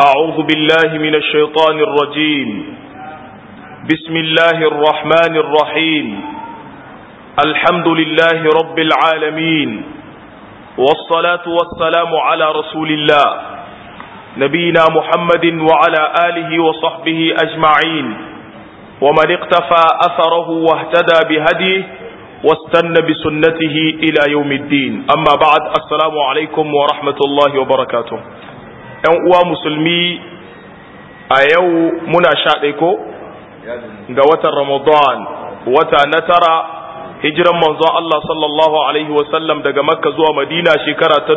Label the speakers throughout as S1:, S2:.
S1: أعوذ بالله من الشيطان الرجيم بسم الله الرحمن الرحيم الحمد لله رب العالمين والصلاة والسلام على رسول الله نبينا محمد وعلى آله وصحبه أجمعين ومن اقتفى أثره واهتدى بهديه واستنى بسنته إلى يوم الدين أما بعد السلام عليكم ورحمة الله وبركاته ‘yan uwa musulmi a yau muna sha ko ga watan Ramadan wata na tara hijiran manzon Allah sallallahu Alaihi wasallam daga makka zuwa madina shekara ta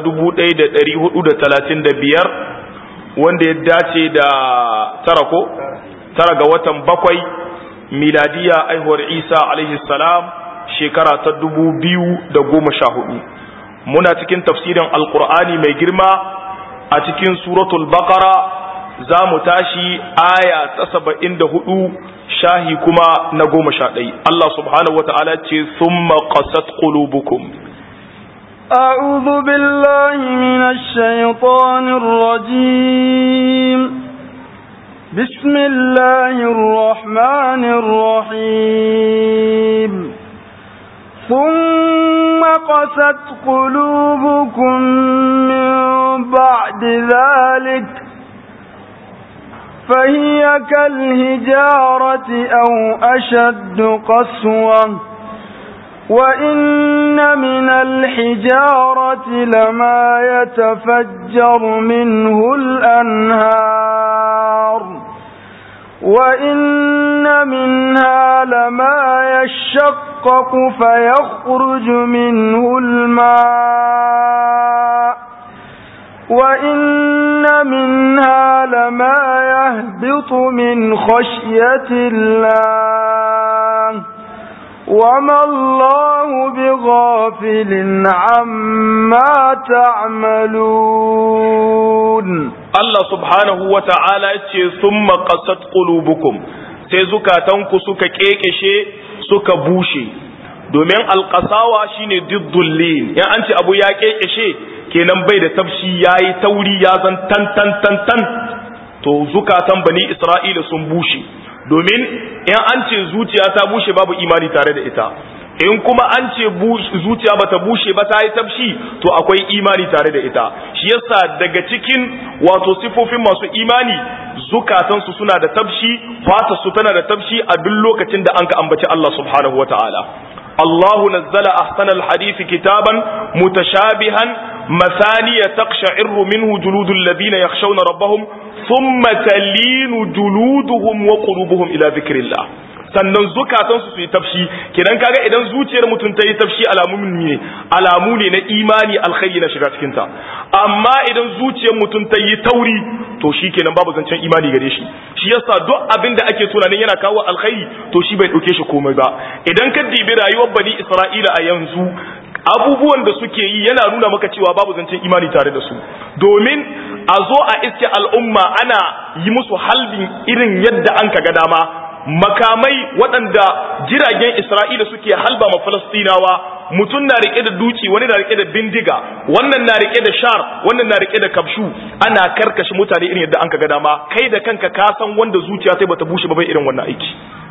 S1: 1435 wanda ya dace da tara ko tara ga watan bakwai miladiya aihuwar isa alaihi salam shekara ta 2014 muna cikin tafsirin alkur'ani mai girma a cikin suratul baqara za mu tashi aya ta saba'in da hudu shahi kuma na goma sha ɗai Allah subhanahu wa ta'ala ce summa qasat qulubukum
S2: أعوذ بالله من الشيطان الرجيم بسم الله الرحمن الرحيم ثم قست قلوبكم من بعد ذلك فهي كالهجارة أو أشد قسوة وإن من الحجارة لما يتفجر منه الأنهار وإن منها لما يشقق فيخرج منه الماء وإن منها لما يهبط من خشية الله وما الله بغافل عما تعملون
S1: Allah subhanahu wa ta'ala ce sun maƙasat ƙulubukum sai zukatanku suka ƙeƙeshe suka bushe domin alƙasawa shine diddullin in an ce abu ya ƙeƙeshe kenan bai da tafshi ya yi tauri ya zan tan tan tan tan to zukatan bani isra'ila sun bushe domin in an ce zuciya ta bushe babu imani tare da ita in kuma an ce zuciya bata bushe ba ta yi tafshi to akwai imani tare da ita shi yasa daga cikin wato sifofin masu imani zukatansu suna da tafshi fata su tana da tafshi a duk lokacin da an ka ambaci Allah subhanahu wataala الله نزل أحسن الحديث كتابا متشابها مثانية تقشعر منه جلود الذين يخشون ربهم ثم تلين جلودهم وقلوبهم إلى ذكر الله sannan zukatansu su yi tafshi kenan kaga idan zuciyar mutum ta yi tafshi alamu ne alamu ne na imani alkhairi na shiga cikinta amma idan zuciyar mutum ta yi tauri to shi kenan babu zancen imani gare shi shi yasa duk abin da ake tunanin yana kawo alkhairi to shi bai dauke shi komai ba idan ka dibi rayuwar bani isra'ila a yanzu abubuwan da suke yi yana nuna maka cewa babu zancen imani tare da su domin a zo a iske al'umma ana yi musu halbin irin yadda an ka ga dama makamai waɗanda jiragen Isra'ila suke halba ma Falastinawa mutum na rike da duci wani na rike da bindiga wannan na rike da shar wannan na rike da kabshu ana karkashe mutane irin yadda an ka ga dama kai da kanka ka san wanda zuciya sai bata bushe ba bai irin wannan aiki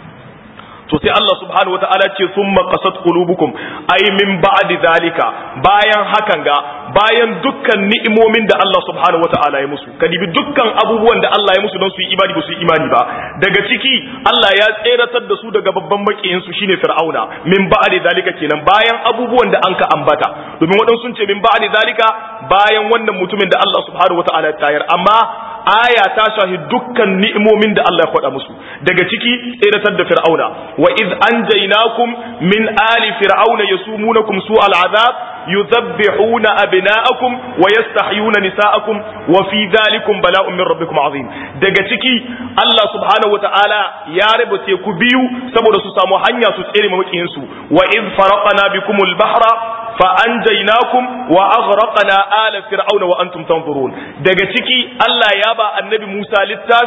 S1: to sai Allah subhanahu wataala ce summa qasat qulubukum ay min ba'di zalika bayan hakan ga bayan dukkan ni'imomin da Allah subhanahu wataala ya musu kadibi dukkan abubuwan da Allah ya musu don su yi imani ba su yi imani ba daga ciki Allah ya tseratar da su daga babban makiyin su shine fir'auna min ba'di zalika kenan bayan abubuwan da anka ambata domin wadansu sun ce min ba'di zalika bayan wannan mutumin da Allah subhanahu wataala ya tayar amma aya ta shahi dukkan ni'imomin da Allah ya faɗa musu daga ciki tseratar da fir'auna wa iz anjaynakum min ali fir'auna yasumunakum su'al azab yudhabbihuna abna'akum wa yastahyuna nisa'akum wa fi dhalikum bala'un min rabbikum azim daga ciki Allah subhanahu wa ta'ala ya raba teku biyu saboda su samu hanya su tsere mamakiyin su wa iz faraqna bikumul bahra fa anjaynakum wa aghraqna ala fir'auna wa antum tanzurun daga ciki Allah ya ba annabi Musa littafi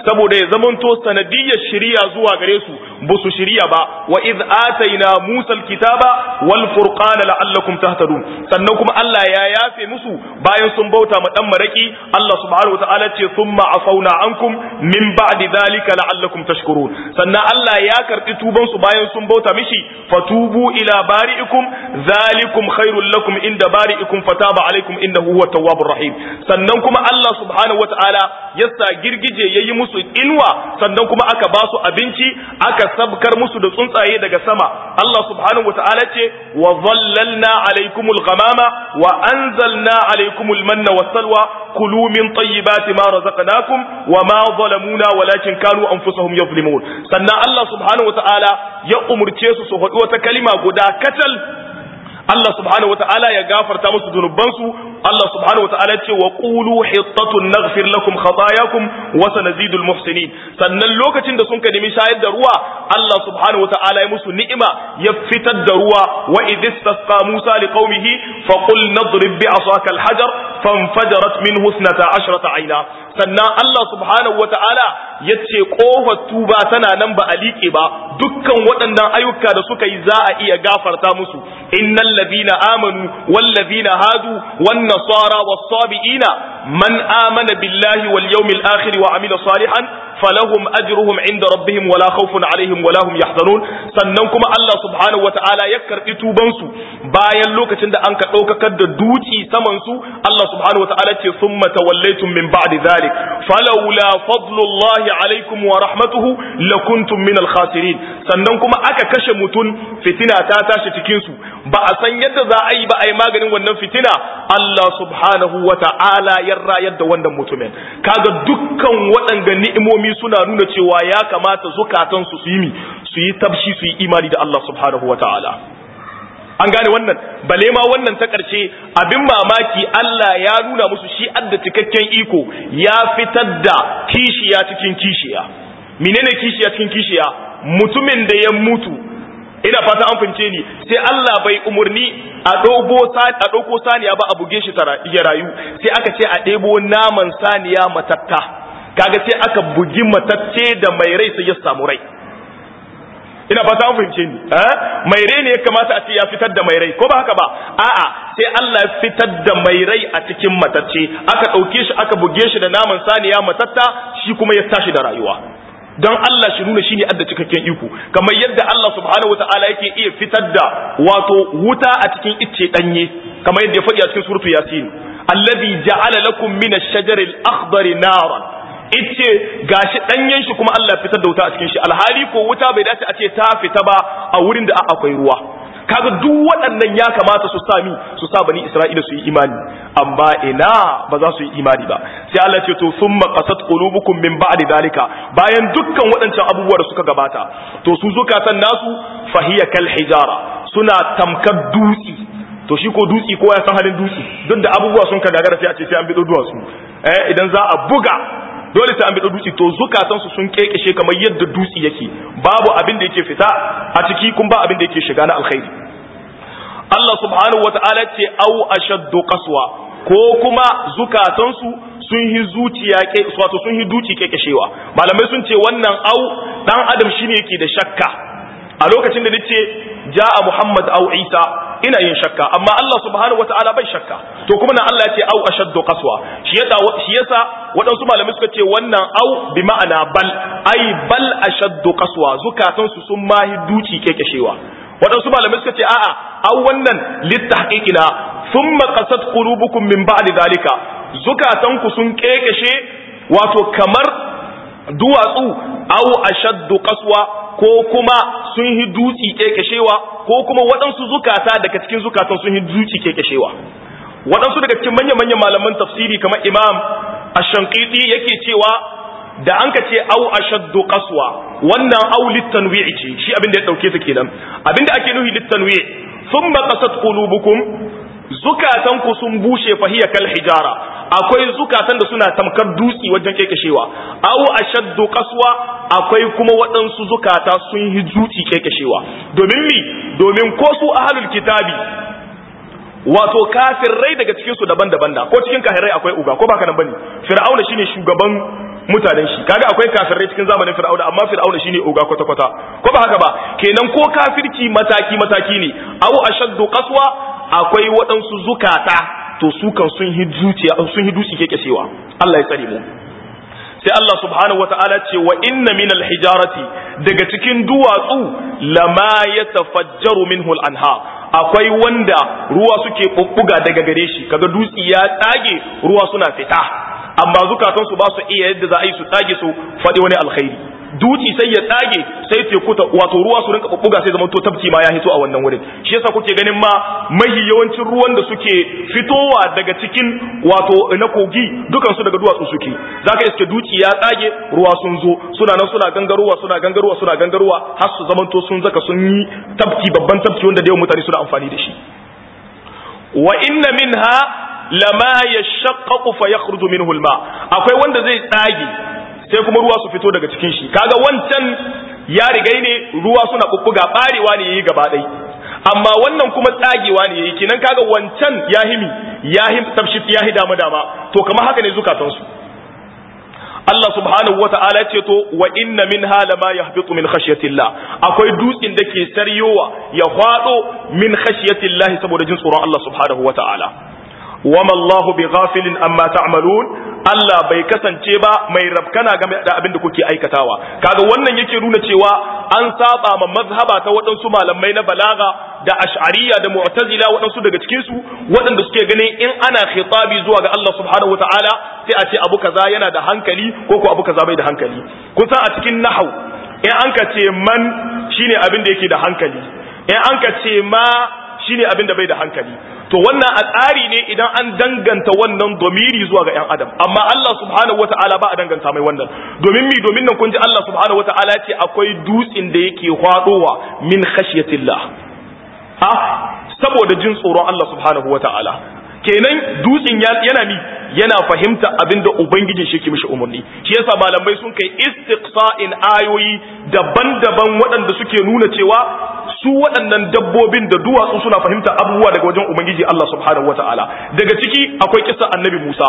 S1: saboda ya zamanto sanadiyyar shiriya zuwa gare su ba su shiriya ba wa iz ataina Musa alkitaba wal furqana la'allakum tahtadun sannan kuma Allah ya yafe musu bayan sun bauta ma dan maraki Allah subhanahu wataala ce thumma afauna ankum min ba'di dhalika la'allakum tashkurun sannan Allah ya karbi tuban su bayan sun bauta mishi fatubu ila bari'ikum dhalikum khairul lakum inda bari'ikum fataba alaikum innahu huwa tawwabur rahim sannan kuma Allah subhanahu wataala ya sa girgije yayi musu inwa sannan kuma aka ba su abinci aka sabkar musu da tsuntsaye daga sama Allah subhanahu wataala ce wa dhallalna alaikumul ghamama wa anzalna alaikumul manna wassalwa kulu min tayyibati ma razaqnakum wa ma zalamuna walakin kanu anfusahum yazlimun sannan Allah subhanahu wataala ya umurce su su faɗi wata kalima guda katal Allah subhanahu wata'ala ya gafarta musu zunubansu Allah subhanahu wata'ala ce wa qulu hittatun naghfir lakum khatayakum wa sanazidul muhsinin sannan lokacin da sun ka nemi shayar da ruwa Allah subhanahu wata'ala ya musu ni'ima ya fitar da ruwa wa idistasqa Musa liqaumihi fa qul nadrib bi asaka alhajar fanfajarat minhu 12 ayna sannan Allah subhanahu wata'ala ya ce kofar tuba tana nan ba a liƙe ba dukkan waɗannan ayyuka da suka yi za a iya gafarta musu innal ladina amanu wal ladina hadu wan nasara was sabiina man amana billahi wal yawmil akhir wa amila salihan falahum ajruhum inda rabbihim wala khawfun alaihim wala hum yahzanun sannan kuma Allah subhanahu wataala ya karbi tuban su bayan lokacin da an ka daukakar da duci saman su Allah subhanahu wataala ce summa tawallaytum min ba'di dhalik falawla fadlullahi alaikum wa rahmatuhu lakuntum min al-khasirin sannan kuma aka kashe mutun fitina ta tashi cikin su ba a san yadda za a yi ba a yi maganin wannan fitina Allah subhanahu wataala ya rayar da wannan mutumin kaga dukkan waɗanga ni'imomi suna nuna cewa ya kamata zukatan su su yi su yi tabshi su yi imani da Allah subhanahu wataala an gane wannan bale ma wannan ta ƙarshe abin mamaki Allah ya nuna musu shi adda cikakken iko ya fitar da kishiya cikin kishiya menene kishiya cikin kishiya mutumin da ya mutu ina fata an fince ni sai Allah bai umurni a dogo a dauko saniya ba a buge shi ya rayu sai aka ce a ɗebo naman saniya matatta kaga sai aka bugi matacce da mai rai sai ya samu rai ina fata an fahimce ni eh mai rai ne ya kamata a ce ya fitar da mai rai ko ba haka ba a'a sai Allah ya fitar da mai rai a cikin matacce aka dauke shi aka buge shi da naman saniya matatta shi kuma ya tashi da rayuwa don Allah shi nuna shine adda cikakken iko kamar yadda Allah subhanahu wataala yake iya fitar da wato wuta a cikin icce danye kamar yadda ya faɗi a cikin suratu yasin alladhi ja'ala lakum min ash-shajari al-akhdari naran ice gashi danyen shi kuma Allah fitar da wuta a cikin shi alhali ko wuta bai dace a ce ta fita ba a wurin da akwai ruwa kaga duk waɗannan ya kamata su sami su sa bani Isra'ila su yi imani amma ina ba za su yi imani ba sai Allah ce to summa qasat qulubukum min ba'di dalika bayan dukkan waɗancan abubuwa da suka gabata to su zukatan nasu fahiya kal hijara suna tamkar dutsi to shi ko dutsi ko ya san halin dutsi duk da abubuwa sun ka gagara sai a ce sai an bi duwatsu eh idan za a buga dole sai an bi dutse to zukatan su sun kekeshe kamar yadda dutse yake babu abin da yake fita a ciki kun ba abin da yake shiga na alkhairi Allah subhanahu wata'ala ce au ashaddu qaswa ko kuma zukatan su sun yi zuciya ke wato sun yi duci kekeshewa malamai sun ce wannan au dan adam shine yake da shakka a lokacin da nace ja'a Muhammad au Isa ina yin shakka amma Allah subhanahu wataala bai shakka to kuma nan Allah ya ce au ashaddu qaswa shi yasa shi yasa waɗansu malamai suka ce wannan au bi ma'ana bal ai bal ashaddu qaswa zukatan su sun mahi duci kekeshewa waɗansu malamai suka ce a'a au wannan littahqiqina thumma qasat qulubukum min ba'di dalika zukatan ku sun kekeshe wato kamar duwatsu au ashaddu qaswa ko kuma sun yi dutsi kekeshewa ko kuma waɗansu zukata daga cikin zukatan sun yi dutsi kekeshewa waɗansu daga cikin manya-manyan malaman tafsiri kamar imam ashankiti yake cewa da an ka ce au ashaddu qaswa wannan au litanwi'i ce shi abin da ya dauke ta kenan abin da ake nuhi litanwi' thumma qasat qulubukum zukatan ku sun bushe fahiya kal hijara akwai zukatan da suna tamkar dutsi wajen kekeshewa au ashaddu qaswa akwai kuma waɗansu zukata sun yi dutsi kekeshewa domin mi domin ko su ahlul kitabi wato kafirai daga cikin su daban-daban da ko cikin kafirai akwai uga ko baka nan bane fir'auna shine shugaban mutanen shi kaga akwai kafirai cikin zamanin fir'auna amma fir'auna shine oga kwata kwata ko ba haka ba kenan ko kafirci mataki mataki ne aw ashaddu qaswa akwai waɗansu zukata to su kan sun hi zuciya sun hi dutse ke kashewa Allah ya tsare mu sai Allah subhanahu wata'ala ce wa inna min hijarati daga cikin duwatsu lama yatafajjaru minhu al-anha akwai wanda ruwa suke bubbuga daga gare shi kaga dutsi ya tsage ruwa suna fita amma zukatan su ba su iya yadda za a yi su tsage su faɗi wani alkhairi dutsi sai ya tsage sai teku ta wato ruwa su rinka bubbuga sai zaman to tabki ma ya hito a wannan wurin shi yasa kuke ganin ma mahi yawancin ruwan da suke fitowa daga cikin wato na kogi dukan su daga duwatsu suke zaka iske dutsi ya tsage ruwa sun zo suna nan suna gangarowa suna gangarowa suna gangarowa har su zaman to sun zaka sun yi tabki babban tabki wanda da yawan mutane suna amfani da shi wa inna minha lama yashaqqaqu fa yakhruju minhu al-ma akwai wanda zai tsage sai kuma ruwa su fito daga cikin shi kaga wancan ya rigai ne ruwa suna bubbuga barewa ne yayi gaba dai amma wannan kuma tsagewa ne yayi kinan kaga wancan yahimi yahim tabshit yahi dama dama to kamar haka ne zukatan su Allah subhanahu wa ta'ala ce to wa inna minha lama yahbitu min khashyatillah akwai dutsin da ke saryowa ya hwado min khashyatillah saboda jin tsoron Allah subhanahu wa ta'ala wama Allahu bi ghafilin amma ta'malun Allah bai kasance ba mai rabkana game da abin da kuke aikatawa kaga wannan yake nuna cewa an saba ma mazhaba ta waɗansu malamai na balaga da ash'ariyya da mu'tazila waɗansu daga cikin su waɗanda suke ganin in ana khitabi zuwa ga Allah subhanahu wataala sai a ce abu kaza yana da hankali ko ko abu kaza bai da hankali kun san a cikin nahau in an ka ce man shine abin da yake da hankali in an ka ce ma shine abin da bai da hankali to wannan a tsari ne idan an danganta wannan domiri zuwa ga ‘yan adam amma Allah subhanahu wa ta'ala ba a danganta mai wannan domin mi domin nan kun ji Allah subhanahu wa ta'ala ce akwai dutsen da yake hwadowa min khashyatillah ha saboda jin tsoron Allah subhanahu wa ta'ala kenan dutsen yana mi yana fahimta abinda ubangijin shi ke mishi umarni shi yasa malamai sun kai istiqsa'in ayoyi daban-daban waɗanda suke nuna cewa su waɗannan dabbobin da duwatsu suna fahimta abubuwa daga wajen ubangiji Allah subhanahu wataala daga ciki akwai kisa annabi Musa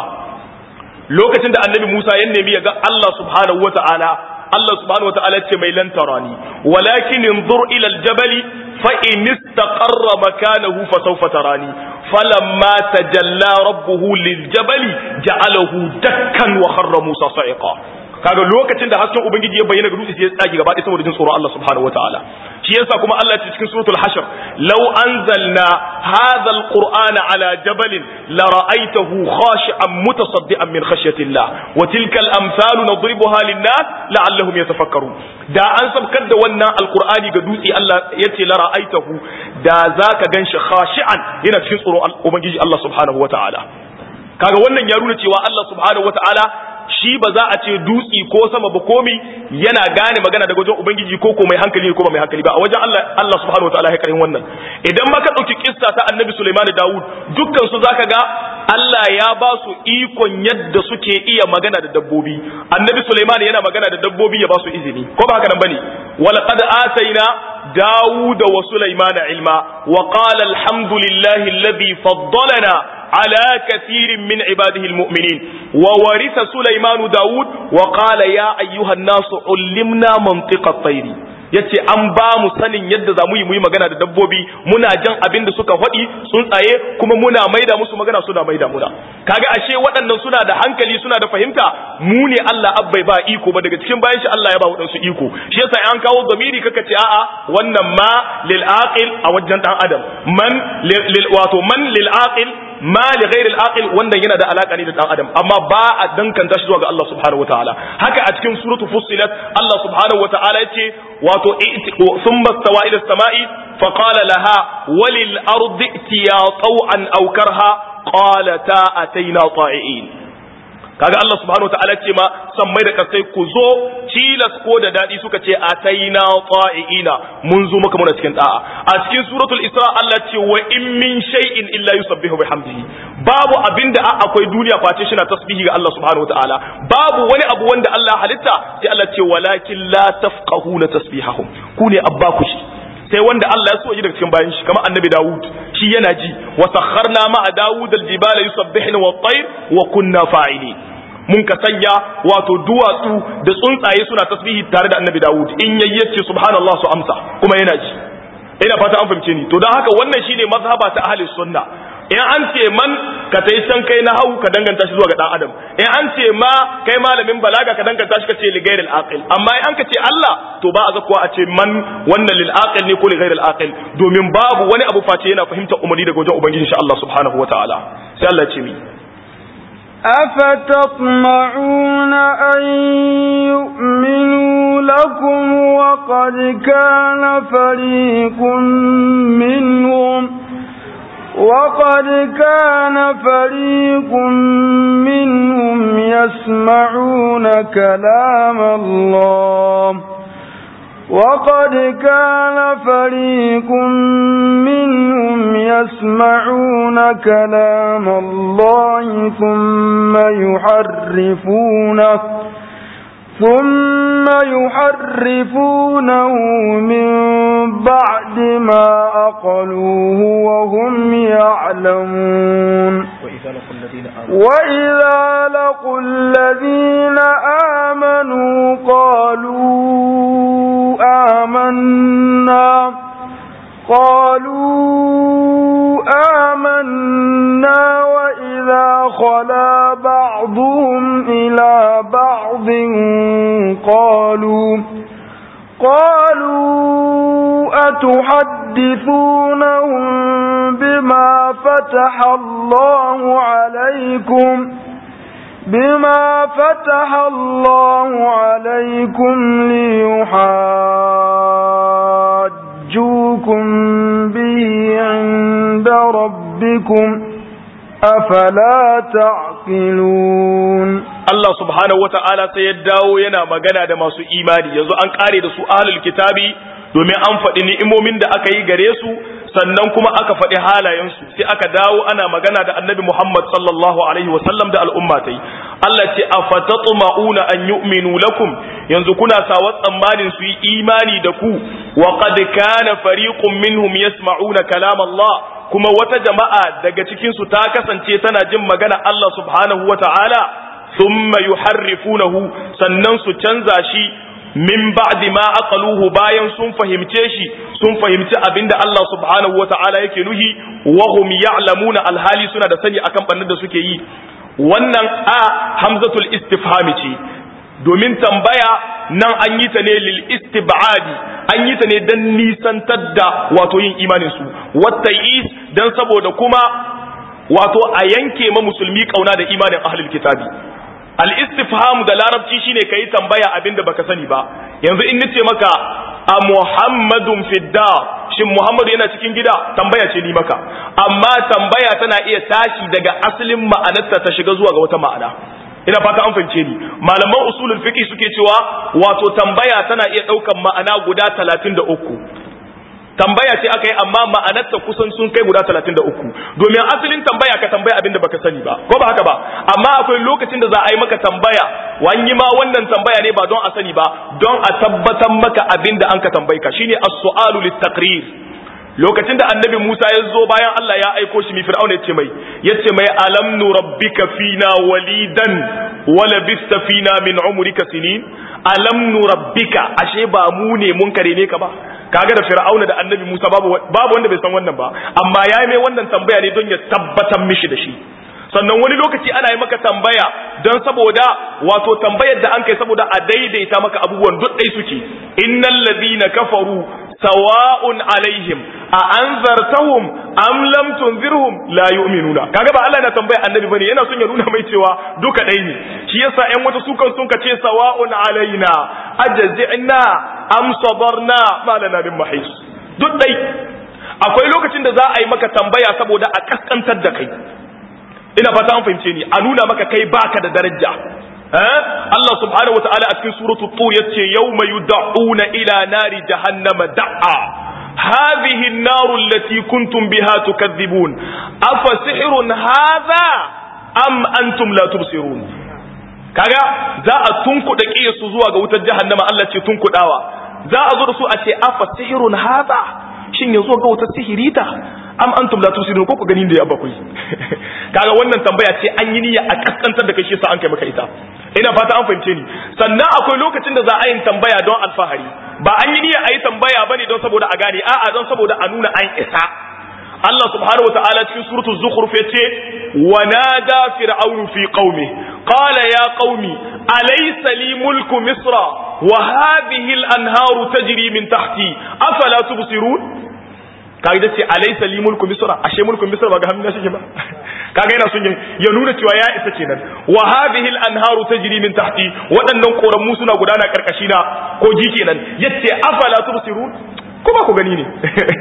S1: lokacin da annabi Musa ya nemi ya ga Allah subhanahu wataala Allah subhanahu wataala ce mai lantarani walakin inzur ila aljabali fa in istaqarra makanahu fa sawfa tarani falamma tajalla rabbuhu liljabali ja'alahu dakkan wa kharra Musa sa'iqa kaga lokacin da hasken ubangiji ya bayyana ga dutse sai ya tsage gaba ɗaya saboda jin tsoron Allah subhanahu wataala shi yasa kuma Allah ya ce cikin suratul hashr law anzalna hadha alqur'ana ala jabalin la ra'aytahu khashi'an mutasaddian min khashyatillah wa tilka al-amsalu nadribuha lin-nas la'allahum yatafakkarun da an sabkar da wannan alqur'ani ga dutse Allah yace la ra'aytahu da zaka ganshi khashi'an yana cikin tsoron ubangiji Allah subhanahu wataala kaga wannan ya nuna cewa Allah subhanahu wataala shi ba za a ce dutsi ko sama ba komi yana gane magana daga wajen ubangiji ko ko mai hankali ko ba mai hankali ba a wajen Allah Allah subhanahu wataala ya karin wannan idan ma ka dauki kissa ta annabi Sulaiman da Dawud dukkan su zaka ga Allah ya ba su ikon yadda suke iya magana da dabbobi annabi Sulaiman yana magana da dabbobi ya ba su izini ko ba haka nan bane walaqad ataina داود وسليمان علما وقال الحمد لله الذي فضلنا على كثير من عباده المؤمنين وورث سليمان داود وقال يا أيها الناس علمنا منطق الطير yace an ba mu sanin yadda za mu yi muyi magana da dabbobi muna jan abin da suka faɗi sun tsaye kuma muna maida musu magana suna maida muna kaga ashe waɗannan suna da hankali suna da fahimta mu ne Allah abbai ba iko ba daga cikin bayan shi Allah ya ba waɗansu iko shi yasa an kawo zamiri kaka ce a'a wannan ma lil aqil a wajen dan adam man lil wato man lil aqil ma li ghairi al-aqil wanda yana da alaka ne da dan adam amma ba a dankanta shi zuwa ga Allah subhanahu wataala haka a cikin suratu fussilat Allah subhanahu wataala yace wato thumma stawa ila as-sama'i fa qala laha walil ardi tiya taw'an aw karha qalata ataina ta'i'in kaga Allah subhanahu wataala ce ma sammai da kasai ku zo tilas ko da dadi suka ce ataina ta'iina mun zo maka muna cikin da'a a cikin suratul isra Allah ce wa in min shay'in illa yusabbihu bihamdihi babu abinda akwai duniya face shi na tasbihi ga Allah subhanahu wataala babu wani abu wanda Allah halitta sai Allah ce walakin la tafqahuna tasbihahum ku ne abba ku shi sai wanda Allah ya so ji daga cikin bayan shi kamar annabi Dawud shi yana ji wa sakharna ma'a Dawud al-jibala yusabbihna wat-tayr wa kunna fa'ili mun ka sanya wato duwatsu da tsuntsaye suna tasbihi tare da annabi Dawud in yayyace subhanallah su amsa kuma yana ji ina fata an fahimce ni to don haka wannan shine mazhaba ta ahli sunna in an ce man ka tai can kai na hau ka danganta shi zuwa ga dan adam in an ce ma kai malamin balaga ka danganta shi ka ce li ghairil aqil amma in an ka ce Allah to ba a zakuwa a ce man wannan lil aqil ne ko li ghairil aqil domin babu wani abu face yana fahimtar umarni daga wajen ubangiji insha Allah subhanahu wataala sai Allah ya ce mi
S2: أفتطمعون أن يؤمنوا لكم وقد كان فريق منهم وقد كان فريق منهم يسمعون كلام الله وقد كان فريق منهم يسمعون كلام الله ثم يحرفونه ثم يحرفونه من بعد ما أقلوه وهم يعلمون وإذا لقوا الذين آمنوا قالوا آمنا قالوا آمنا وإذا خلا بعضهم إلى بعض قالوا قالوا أتحدثونهم بما فتح الله عليكم بما فتح الله عليكم ليحاجوكم به عند ربكم أفلا تعقلون
S1: Allah subhanahu wa ta'ala sai ya dawo yana magana da masu imani yanzu an kare da su ahlul kitabi domin an faɗi ni'imomin da aka yi gare su sannan kuma aka faɗi halayensu sai aka dawo ana magana da annabi Muhammad sallallahu alaihi wa sallam da al'umma tai Allah ce afatatma'una an yu'minu lakum yanzu kuna sawa tsammanin su yi imani da ku wa qad kana fariqun minhum yasma'una kalam Allah kuma wata jama'a daga cikin su ta kasance tana jin magana Allah subhanahu wa ta'ala thumma yuharrifunahu sannan su canza shi min ba'di ma aqaluhu bayan sun fahimce shi sun fahimci abinda Allah subhanahu wata'ala yake nuhi wa hum ya'lamuna alhali suna da sani akan bannin da suke yi wannan a hamzatul istifhami ce domin tambaya nan an yi ta ne lil istibadi an yi ta ne dan nisantar da wato yin imanin su wata is dan saboda kuma wato a yanke ma musulmi kauna da imanin ahlul kitabi al-istifham da larabci shine kai tambaya abinda baka sani ba yanzu in nace maka a muhammadun fidda shin muhammadu yana cikin gida tambaya ce ni maka amma tambaya tana iya tashi daga asalin ma'anarta ta shiga zuwa ga wata ma'ana ina fata an fahimce ni malaman usulul fiqh suke cewa wato tambaya tana iya daukan ma'ana guda 33 tambaya ce aka yi amma ma'anarta kusan sun kai guda 33 domin asalin tambaya ka tambaya abinda baka sani ba ko ba haka ba amma akwai lokacin da za a yi maka tambaya wani ma wannan tambaya ne ba don a sani ba don a tabbatar maka abinda an ka tambaye ka shine as-su'alu lit-taqrir lokacin da annabi Musa ya zo bayan Allah ya aiko shi mi fir'auna yace mai yace mai alam nurabbika fina walidan wala bista fina min umrika sinin alam nurabbika ashe ba mu ne mun kare ne ka ba kaga da fir'auna da annabi Musa babu babu wanda bai san wannan ba amma ya mai wannan tambaya ne don ya tabbatar mishi da shi sannan wani lokaci ana yi maka tambaya don saboda wato tambayar da an kai saboda a daidaita maka abubuwan duk dai suke innal ladina kafaru sawa'un alaihim a anzartahum am lam tunzirhum la yu'minuna kaga ba Allah yana tambaya annabi bane yana son ya nuna mai cewa duka dai ne shi yasa ƴan wata sukan sun ka ce sawa'un alaina ajzina am sabarna ma lana min mahis duk dai akwai lokacin da za a yi maka tambaya saboda a kaskantar da kai ina fata an fahimce ni a nuna maka kai baka da daraja Allah subhanahu wataala a cikin suratul tur yace yawma yud'una ila nari jahannama da'a hadhihi an-nar allati kuntum biha tukadhibun afa sihrun hadha am antum la tubsirun kaga za a tunkuda su zuwa ga wutar jahannama Allah ce tunkudawa za a zo da su a ce afa sihrun hadha shin yazo ga wutar sihirita am antum la tusirun ko ku gani da ya bakwai kaga wannan tambaya ce an yi niyya a kaskantar da kai shi sa an kai maka ita ina fata an fahimce ni sannan akwai lokacin da za a yin tambaya don alfahari ba an yi niyya a yi tambaya bane don saboda a gane a'a don saboda a nuna an isa Allah subhanahu wataala cikin suratul zukhruf yace wa nada fir'aunu fi qaumi qala ya qaumi alaysa li mulku misra wa hadhihi al-anharu tajri min tahti afala tubsirun kaga da ce alaysa li mulku misra ashe mulku misra ba ga hannuna shi ba kaga yana son ya nuna cewa ya isa kenan wa hadhihi al-anharu tajri min tahti waɗannan koramu suna gudana karkashi na ko ji kenan yace afala tubsirun kuma ku gani ne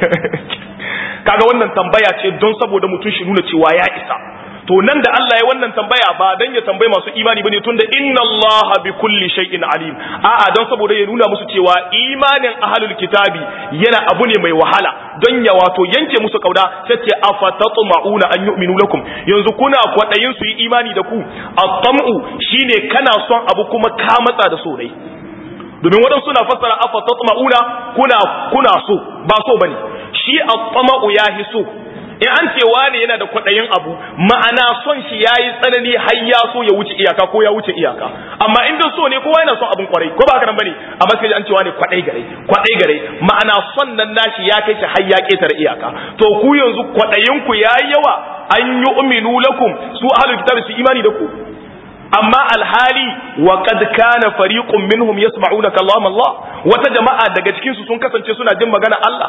S1: kaga wannan tambaya ce don saboda mutum shi nuna cewa ya isa to nan da Allah ya wannan tambaya ba dan ya tambayi masu imani bane tunda inna Allah bi kulli shay'in alim a'a don saboda ya nuna musu cewa imanin ahlul kitabi yana abu ne mai wahala don ya wato yanke musu kauda sai ce afatatma'una an yu'minu lakum yanzu kuna kwadayin su yi imani da ku at-tam'u shine kana son abu kuma ka matsa da so dai domin waɗansu na fassara afa tatma'una kuna kuna so ba so bane shi at-tama'u yahi so in an ce wani yana da kwaɗayin abu ma'ana son shi yayi tsanani har ya so ya wuce iyaka ko ya wuce iyaka amma in dan so ne kowa yana son abin kwarai ko ba haka nan bane amma sai an ce wani kwaɗai gare kwaɗai gare ma'ana son nan nashi ya kai shi har ya ketare iyaka to ku yanzu kwaɗayin ku yayi yawa an yu'minu lakum su ahlul kitabi su imani da ku amma alhali wa qad kana fariqun minhum yasma'una kalam Allah wata jama'a daga cikin su sun kasance suna jin magana Allah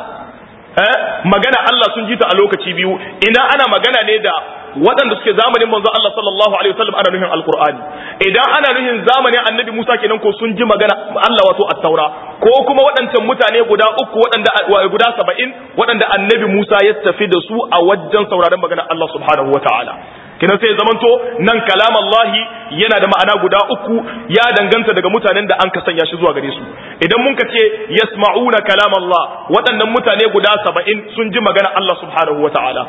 S1: eh magana Allah sun ji ta a lokaci biyu ina ana magana ne da waɗanda suke zamanin manzo Allah sallallahu alaihi wasallam ana nuhin alqur'ani idan ana nuhin zamanin annabi Musa kenan ko sun ji magana Allah wato at-taura ko kuma waɗancan mutane guda uku waɗanda guda 70 waɗanda annabi Musa ya tafi da su a wajen sauraron magana Allah subhanahu wataala kinan sai zamanto nan kalam Allah yana da ma'ana guda uku ya danganta daga mutanen da an ka sanya shi zuwa gare su idan mun ka ce yasma'una kalam Allah waɗannan mutane guda saba'in sun ji magana Allah subhanahu wa ta'ala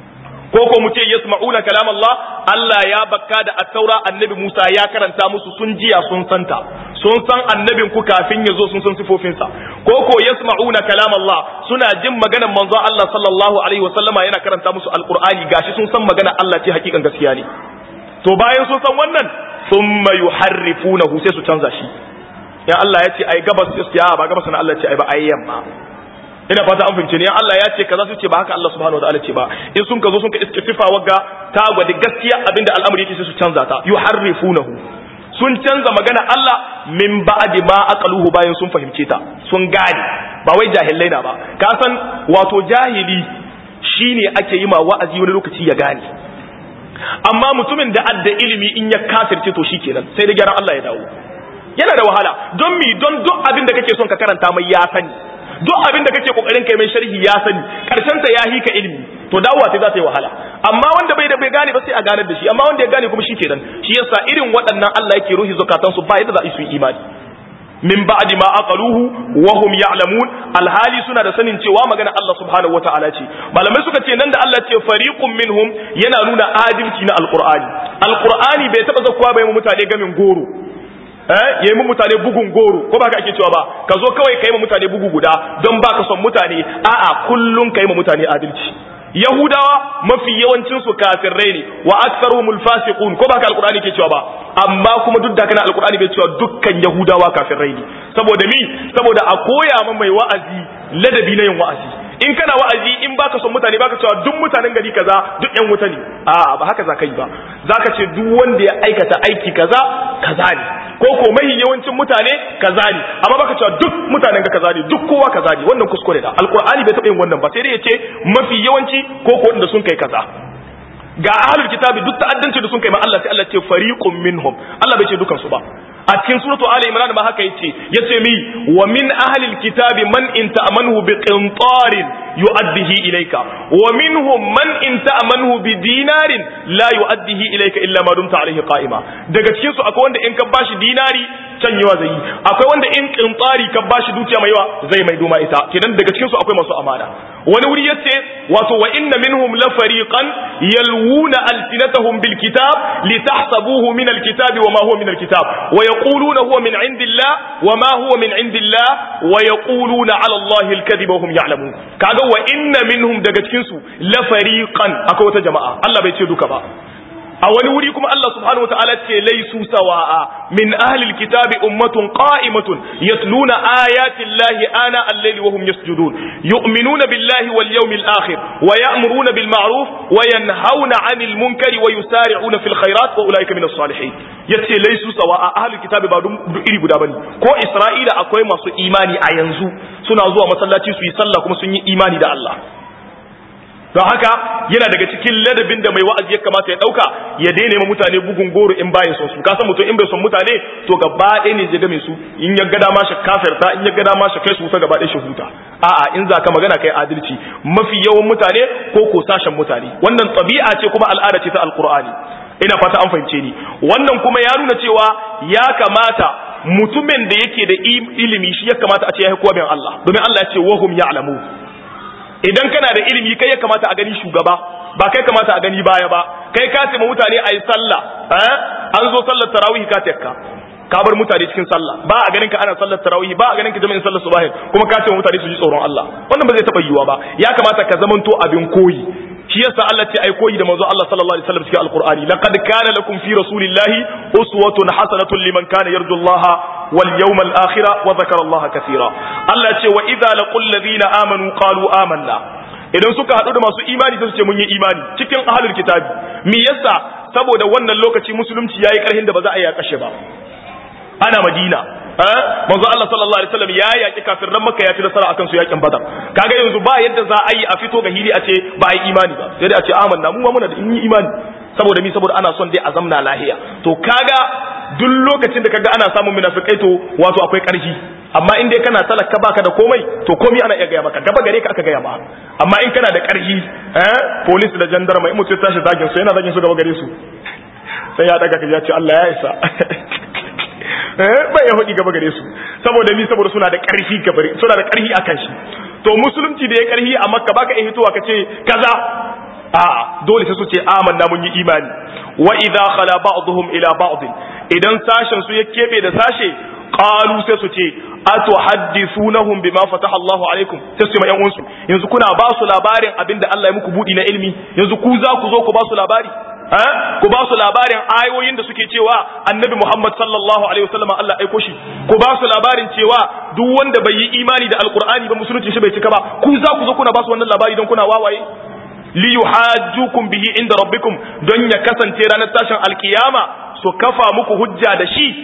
S1: ko ko mu ce yasma'una kalam Allah Allah ya bakka da at-taura annabi Musa ya karanta musu sun jiya sun santa sun san annabin ku kafin ya zo sun san sifofinsa ko ko yasma'una kalam Allah suna jin maganar manzon Allah sallallahu alaihi wa sallama yana karanta musu alqur'ani gashi sun san magana Allah ce hakikan gaskiya ne to bayan sun san wannan thumma yuharrifunahu sai su canza shi ya Allah ya ce ai gabas sai ya ba gabas na Allah ce ai ba ai yamma ina fata an fahimce ne Allah ya ce kaza su ce ba haka Allah subhanahu wataala ce ba in sun ka zo sun ka iske sifa wagga ta gwada gaskiya abinda al'amari yake sai su canza ta yuharrifunahu sun canza magana Allah min ba'di ma aqaluhu bayan sun fahimce ta sun gane ba wai jahilai na ba ka san wato jahili shine ake yi ma wa'azi wani lokaci ya gane amma mutumin da adda ilimi in ya kafirce to shikenan sai da gyaran Allah ya dawo yana da wahala don mi don duk abin da kake son ka karanta mai ya sani duk abin da kake kokarin kai mai sharhi ya sani karshen ta ya hika ilimi to dawowa sai za ta yi wahala amma wanda bai da bai gane ba sai a ganar da shi amma wanda ya gane kuma shikenan shi yasa irin waɗannan Allah yake ruhi zakatan su ba yadda za su yi imani min ba'di ma aqaluhu wa hum ya'lamun alhali suna da sanin cewa magana Allah subhanahu wata'ala ce malamai suka ce nan da Allah ce fariqun minhum yana nuna adalci na alqur'ani alqur'ani bai taba zakkuwa bai mu mutane gamin goro eh yayi mu mutane bugun goro ko ba ka ake cewa ba ka zo kawai kai mu mutane bugu guda don baka son mutane a'a kullun kai mu mutane adalci yahudawa mafi yawancin su kafirai ne wa aktsaruhumul fasiqun ko ba ka alqur'ani ke cewa ba amma kuma duk da kana alqur'ani bai cewa dukkan yahudawa kafirai ne saboda mi saboda a koya ma mai wa'azi ladabi na yin wa'azi in kana wa'azi in baka son mutane baka cewa duk mutanen gari kaza duk yan wuta ne a ba haka zaka yi ba zaka ce duk wanda ya aikata aiki kaza kaza ne ko ko mai yawancin mutane kaza ne amma baka cewa duk mutanen ga kaza ne duk kowa kaza ne wannan kuskure da alqur'ani bai taɓa yin wannan ba sai dai ya ce mafi yawanci ko ko wanda sun kai kaza ga ahlul kitabi duk ta'addanci da sun kai ma Allah sai Allah ce fariqun minhum Allah bai ce dukan su ba a cikin suratu ali imran ma haka yace yace mi wa min ahlil kitabi man in ta'manhu bi qintarin yu'addihi ilayka wa minhum man in ta'manhu bi dinarin la yu'addihi ilayka illa ma dumta alayhi qa'ima daga cikin su akwai wanda in ka bashi dinari canyewa zai yi akwai wanda in kintsari ka bashi dukiya mai yawa zai mai doma ita kenan daga cikin su akwai masu amana wani wuri yace wato wa inna minhum la fariqan yalwuna alsinatahum bil kitab litahsabuhu min al kitabi wa ma huwa min al kitab wa yaquluna huwa min indillah wa ma huwa min indillah wa yaquluna ala allahi al kadhiba wa hum ya'lamun kaga wa inna minhum daga cikin su la fariqan akwai wata jama'a Allah bai ce duka ba a wani wuri kuma Allah subhanahu wa ta'ala ce laisu sawa'a min ahlil kitabi ummatun qa'imatun yatluna ayati llahi ana al-layli wa hum yasjudun yu'minuna billahi wal yawmil akhir wa ya'muruna bil ma'ruf wa yanhauna 'anil munkari wa yusari'una fil khairat wa ulaika minas salihin yace laisu sawa'a ahlul kitabi ba duk iri guda bane ko Isra'ila akwai masu imani a yanzu suna zuwa masallaci su yi sallah kuma sun yi imani da Allah don haka yana daga cikin ladabin da mai wa'azi ya kamata ya dauka ya daina ma mutane bugun goro in bayan son su ka san mutum in bai son mutane to gaba ɗaya ne je game su in ya ga dama shi kafirta in ya ga dama shi kai su ta gaba ɗaya shi huta a'a in za ka magana kai adalci mafi yawan mutane ko ko sashen mutane wannan tabi'a ce kuma al'ada ce ta alqur'ani ina fata an fahimce ni wannan kuma ya nuna cewa ya kamata mutumin da yake da ilimi shi ya kamata a ce ya kowa bin Allah domin Allah ya ce wahum ya'lamu idan kana da ilimi kai ya kamata a gani shugaba ba kai kamata a gani baya ba kai ka ce mutane a yi sallah an zo sallar tarawih ka tekka ka bar mutane cikin sallah ba a ganin ka ana sallar tarawih ba a ganin ka jami'in sallar subahin kuma ka ce mutane su ji tsoron Allah wannan ba zai taba yiwuwa ba ya kamata ka zamanto abin koyi shi yasa Allah ce ai koyi da manzo Allah sallallahu alaihi wasallam cikin alqur'ani laqad kana lakum fi rasulillahi uswatun hasanatun liman kana yarju Allah wal yawmal akhir wa dhakara Allah kaseera Allah ce wa idza laqul ladina amanu qalu amanna idan suka hadu da masu imani sai su ce mun yi imani cikin ahlul kitabi me yasa saboda wannan lokaci musulunci yayi karhin da ba za a yi kashe ba ana madina manzo Allah sallallahu alaihi wasallam ya yaki kafirran makka ya ci nasara akan su yakin badar kaga yanzu ba yadda za a yi a fito ga hili a ce ba a yi imani ba sai dai a ce amanna mu ma muna da yi imani saboda mi saboda ana son dai a zamna lahiya to kaga duk lokacin da kaga ana samun munafikai to wato akwai karfi amma in dai kana talaka baka da komai to komai ana iya gaya maka gaba gare ka aka gaya ma amma in kana da karfi eh police da gendarme in mutum ya tashi zagin su yana zagin su gaba gare su sai ya daga ka ya ce Allah ya isa bai ya hudi gaba gare su saboda mi saboda suna da karfi gabare suna da karfi akan shi to musulunci da ya karfi a makka baka iya hitowa ka ce kaza a dole sai su ce amanna mun yi imani wa idza khala ba'dhum ila ba'd idan sashen su ya kebe da sashe qalu sai su ce atuhaddithunahum bima fataha Allahu alaikum sai su ma yan uwansu yanzu kuna ba su labarin abinda Allah ya muku budi na ilimi yanzu ku za ku zo ku ba su labari ku ba su labarin ayoyin da suke cewa annabi Muhammad sallallahu alaihi wasallam Allah aiko shi ku ba su labarin cewa duk wanda bai yi imani da alqur'ani ba musulunci shi bai cika ba ku za ku zo kuna ba su wannan labari don kuna wawaye li yuhajjukum bihi inda rabbikum don ya kasance ranar tashin alkiyama su kafa muku hujja da shi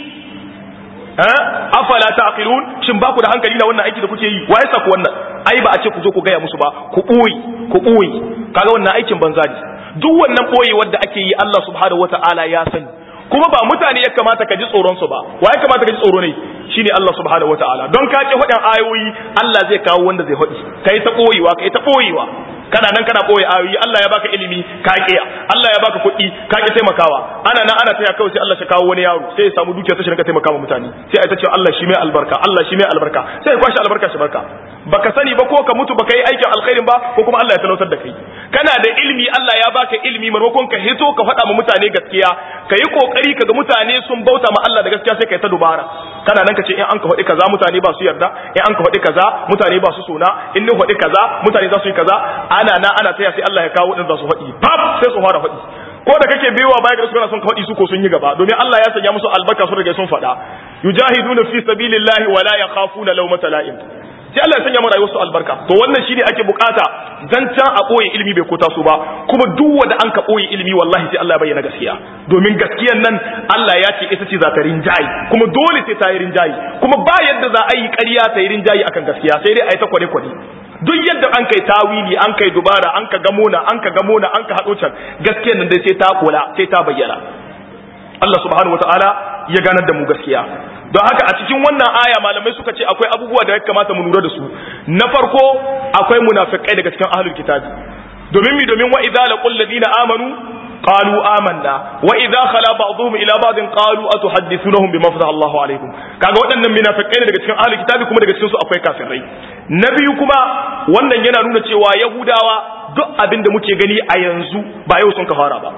S1: afala taqilun shin ba ku da hankali na wannan aiki da kuke yi waye sa ku wannan ai ba a ce ku zo ku gaya musu ba ku boye ku boye kaga wannan aikin banza ne duk wannan boye wanda ake yi Allah subhanahu wataala ya sani kuma ba mutane ya kamata ka ji tsoron su ba waye kamata ka ji tsoro ne shine Allah subhanahu wataala don ka ce hudan ayoyi Allah zai kawo wanda zai hudi kai ta boyewa kai ta boyewa kana nan kana boye ayoyi Allah ya baka ilimi ka kiya Allah ya baka kuɗi ka ki taimakawa ana nan ana taya kawai sai Allah ya kawo wani yaro sai ya samu dukiya sai shi taimaka mutane sai ai ta ce Allah shi mai albarka Allah shi mai albarka sai ya kwashi albarka shi barka baka sani ba ko ka mutu baka yi aikin alkhairin ba ko kuma Allah ya talautar da kai kana da ilimi Allah ya baka ilimi maimakon ka hito ka faɗa ma mutane gaskiya ka yi kokari kaga mutane sun bauta ma Allah da gaskiya sai ka yi ta dubara kana nan ka ce in an ka faɗi kaza mutane ba su yarda in an ka faɗi kaza mutane ba su sona in ni faɗi kaza mutane za su yi kaza ana na ana taya sai Allah ya kawo wadanda za su faɗi pap sai su fara faɗi ko da kake biyowa baya ga su kana son ka faɗi su ko sun yi gaba domin Allah ya sanya musu albarka su riga sun faɗa yujahiduna fi sabilillahi wa la yakhafuna lawmata la'im sai Allah ya sanya mana rayuwar su albarka to wannan shine ake bukata zancan a boye ilimi bai kota su ba kuma duk wanda an ka boye ilimi wallahi sai Allah ya bayyana gaskiya domin gaskiyan nan Allah ya ce ita ce za ta rinjayi kuma dole sai ta yi rinjayi kuma ba yadda za a yi ƙarya ta yi rinjayi akan gaskiya sai dai a yi ta kwade kwade duk yadda an kai tawili an kai dubara an ka gamona an ka gamona an ka haɗo can gaskiyan nan dai sai ta kula sai ta bayyana Allah subhanahu wataala ya ganar da mu gaskiya don haka a cikin wannan aya malamai suka ce akwai abubuwa da ya kamata mu lura da su na farko akwai munafikai daga cikin ahlul kitabi domin mi domin wa idza laqul ladina amanu qalu amanna wa idza khala ba'dhum ila ba'din qalu atuhaddithunahum bima fataha Allahu alaikum kaga waɗannan munafikai ne daga cikin ahli kitabi kuma daga cikin su akwai kafirai na biyu kuma wannan yana nuna cewa yahudawa duk abin da muke gani a yanzu ba yau sun ka fara ba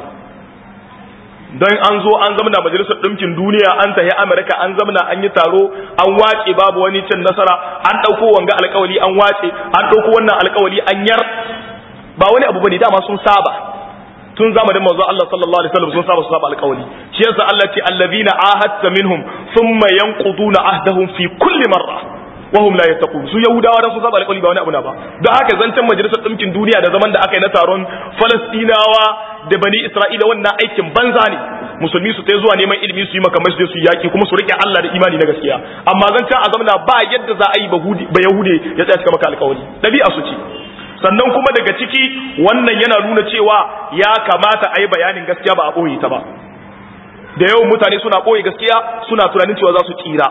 S1: don an zo an zamana majalisar ɗinkin duniya an tafi amurka an zamana an yi taro an wace babu wani cin nasara an ɗauko wanga alkawali an wace an ɗauko wannan alkawali an yar ba wani abu bane dama sun saba tun zamanin manzo Allah sallallahu alaihi wasallam sun saba su saba alkawali shi yasa Allah ce allazina ahadta minhum thumma yanquduna ahdahum fi kulli marra wahum la yattaqun su yahudawa da su saba alƙawari ba wani abu na ba don haka zancen majalisar ɗinkin duniya da zaman da aka yi na taron falastinawa da bani isra'ila wannan aikin banza ne musulmi su ta zuwa neman ilimi su yi makamai su su yaki kuma su rike Allah da imani na gaskiya amma zancen a zamana ba yadda za a yi ba yahude ya tsaya cika maka alƙawari ɗabi'a su ce sannan kuma daga ciki wannan yana nuna cewa ya kamata a yi bayanin gaskiya ba a ɓoye ta ba da yawan mutane suna ɓoye gaskiya suna tunanin cewa za su tsira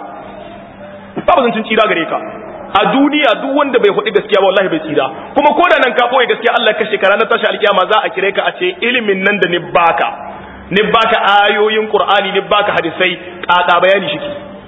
S1: babu zancin tsira gare ka a duniya duk wanda bai faɗi gaskiya ba wallahi bai tsira kuma ko da nan ka ɓoye gaskiya Allah ka shekara na tashi alkiyama za a kire ka a ce ilimin nan da ni baka ni baka ayoyin qur'ani ni baka hadisai ƙaƙa bayani shi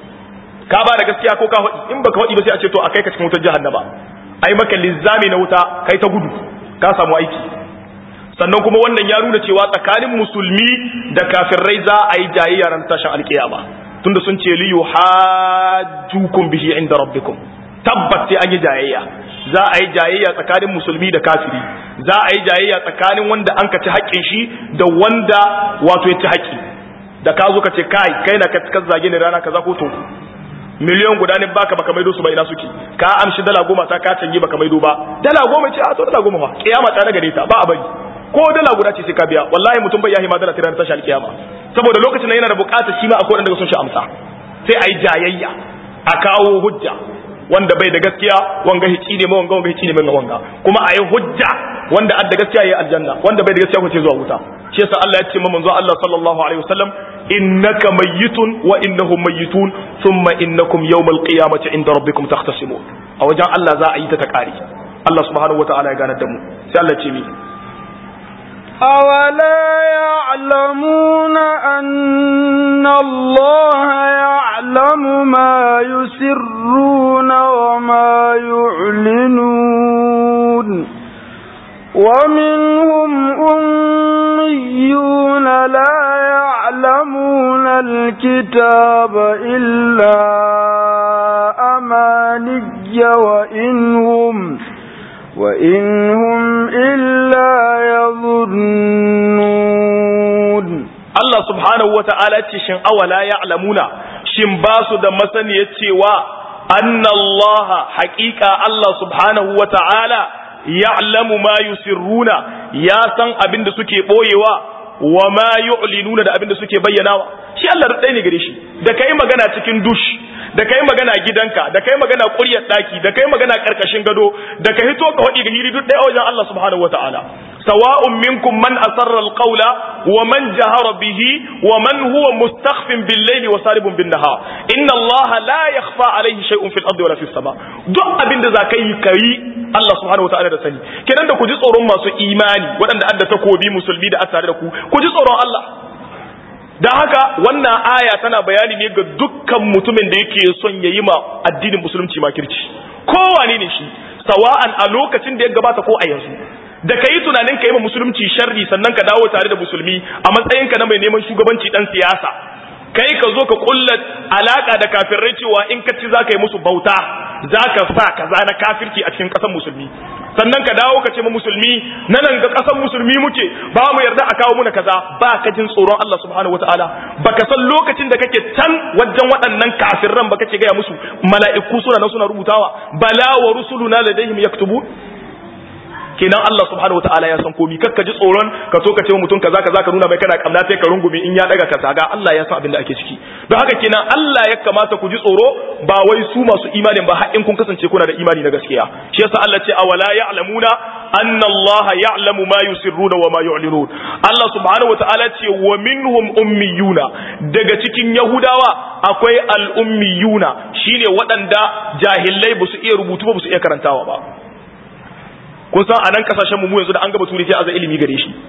S1: ka ba da gaskiya ko ka faɗi in baka faɗi ba sai a ce to a kai ka cikin wutar jahannama ai maka lizzami na wuta kai ta gudu ka samu aiki sannan kuma wannan ya nuna cewa tsakanin musulmi da kafirai za a yi jayayya ran tashin alkiyama tunda sun ce li yuhajjukum bihi inda rabbikum tabbat sai an yi jayayya za a yi jayayya tsakanin musulmi da kafiri za a yi jayayya tsakanin wanda an ka ci haƙƙin shi da wanda wato ya ci haƙƙi da ka zo ka ce kai kai na ka zage ni rana kaza ko to miliyan guda ne baka baka maido su ba ina suke ka amshi dala goma ta ka canje baka maido ba dala goma ce a to dala goma fa kiyama ta gare ta ba a bari ko dala guda ce sai ka biya wallahi mutum bai yahi ma dala tirar tashi alkiyama saboda lokacin nan yana da bukatar shi ma akwai wanda sun shi amsa sai ayi jayayya a kawo hujja wanda bai da gaskiya wanga hici ne ma wanga wanga hici ne ma wanga kuma ayi hujja wanda adda gaskiya yayi aljanna wanda bai da gaskiya ko ce zuwa wuta shi yasa Allah ya ce ma manzo Allah sallallahu alaihi wasallam innaka mayyitun wa innahum mayyitun thumma innakum yawmal qiyamati inda rabbikum takhtasimun a wajen Allah za a yi ta ta kare Allah subhanahu wataala ya ganar da mu sai Allah ce mi
S2: أولا يعلمون أن الله يعلم ما يسرون وما يعلنون ومنهم أميون لا يعلمون الكتاب إلا أماني وإنهم وإنهم إلا يظنون
S1: Allah subhanahu wa ta'ala ce shin awala ya'lamuna shin ba su da masaniyar cewa anna Allah haƙiƙa Allah subhanahu wa ta'ala ya'lamu ma yusirruna ya san abin da suke boyewa wa ma yu'linuna da abin da suke bayyanawa shi Allah da ne gare shi da kai magana cikin dush da kai magana gidanka da kai magana ƙuryar daki da kai magana karkashin gado da ka hito ka hadi ga hiri duk ɗaya wajen Allah subhanahu wa ta'ala سواء منكم من أسر القول ومن جهر به ومن هو مستخف بالليل وسارب بالنهار إن الله لا يخفى عليه شيء في الأرض ولا في السماء duk abin da za ka yi ka yi Allah subhanahu wataala da sani kenan da ku ji tsoron masu imani waɗanda adda takobi musulmi da tare da ku ku ji tsoron Allah da haka wannan aya tana bayani ne ga dukkan mutumin da yake son ya yi ma addinin musulunci makirci kowane ne shi sawa'an a lokacin da ya gabata ko a yanzu da ka yi tunanin ka yi ma musulunci sharri sannan ka dawo tare da musulmi a matsayinka na mai neman shugabanci dan siyasa kai ka zo ka kulla alaka da kafirai cewa in ka ci za ka yi musu bauta za ka sa kaza na kafirci a cikin ƙasar musulmi sannan ka dawo ka ce ma musulmi na nan ga ƙasar musulmi muke ba mu yarda a kawo muna kaza ba ka jin tsoron Allah subhanahu wataala baka san lokacin da kake can wajen waɗannan kafirran ba kake gaya musu mala'iku suna nan suna rubutawa bala wa rusuluna ladaihim yaktubun kenan Allah subhanahu wataala ya san komi kakka ji tsoron ka so ka ce mutum kaza kaza ka nuna mai kana kamna sai ka rungume in ya daga ka zaga Allah ya san abin da ake ciki don haka kenan Allah ya kamata ku ji tsoro ba wai su masu imanin ba har in kun kasance kuna da imani na gaskiya shi yasa Allah ce awala ya'lamuna anna Allah ya'lamu ma yusirruna wa ma yu'linun Allah subhanahu wataala ce wa minhum ummiyuna daga cikin yahudawa akwai al-ummiyuna shine waɗanda jahilai ba su iya rubutu ba su iya karantawa ba kun san a nan kasashen mu yanzu da an gaba turi sai aza ilimi gare shi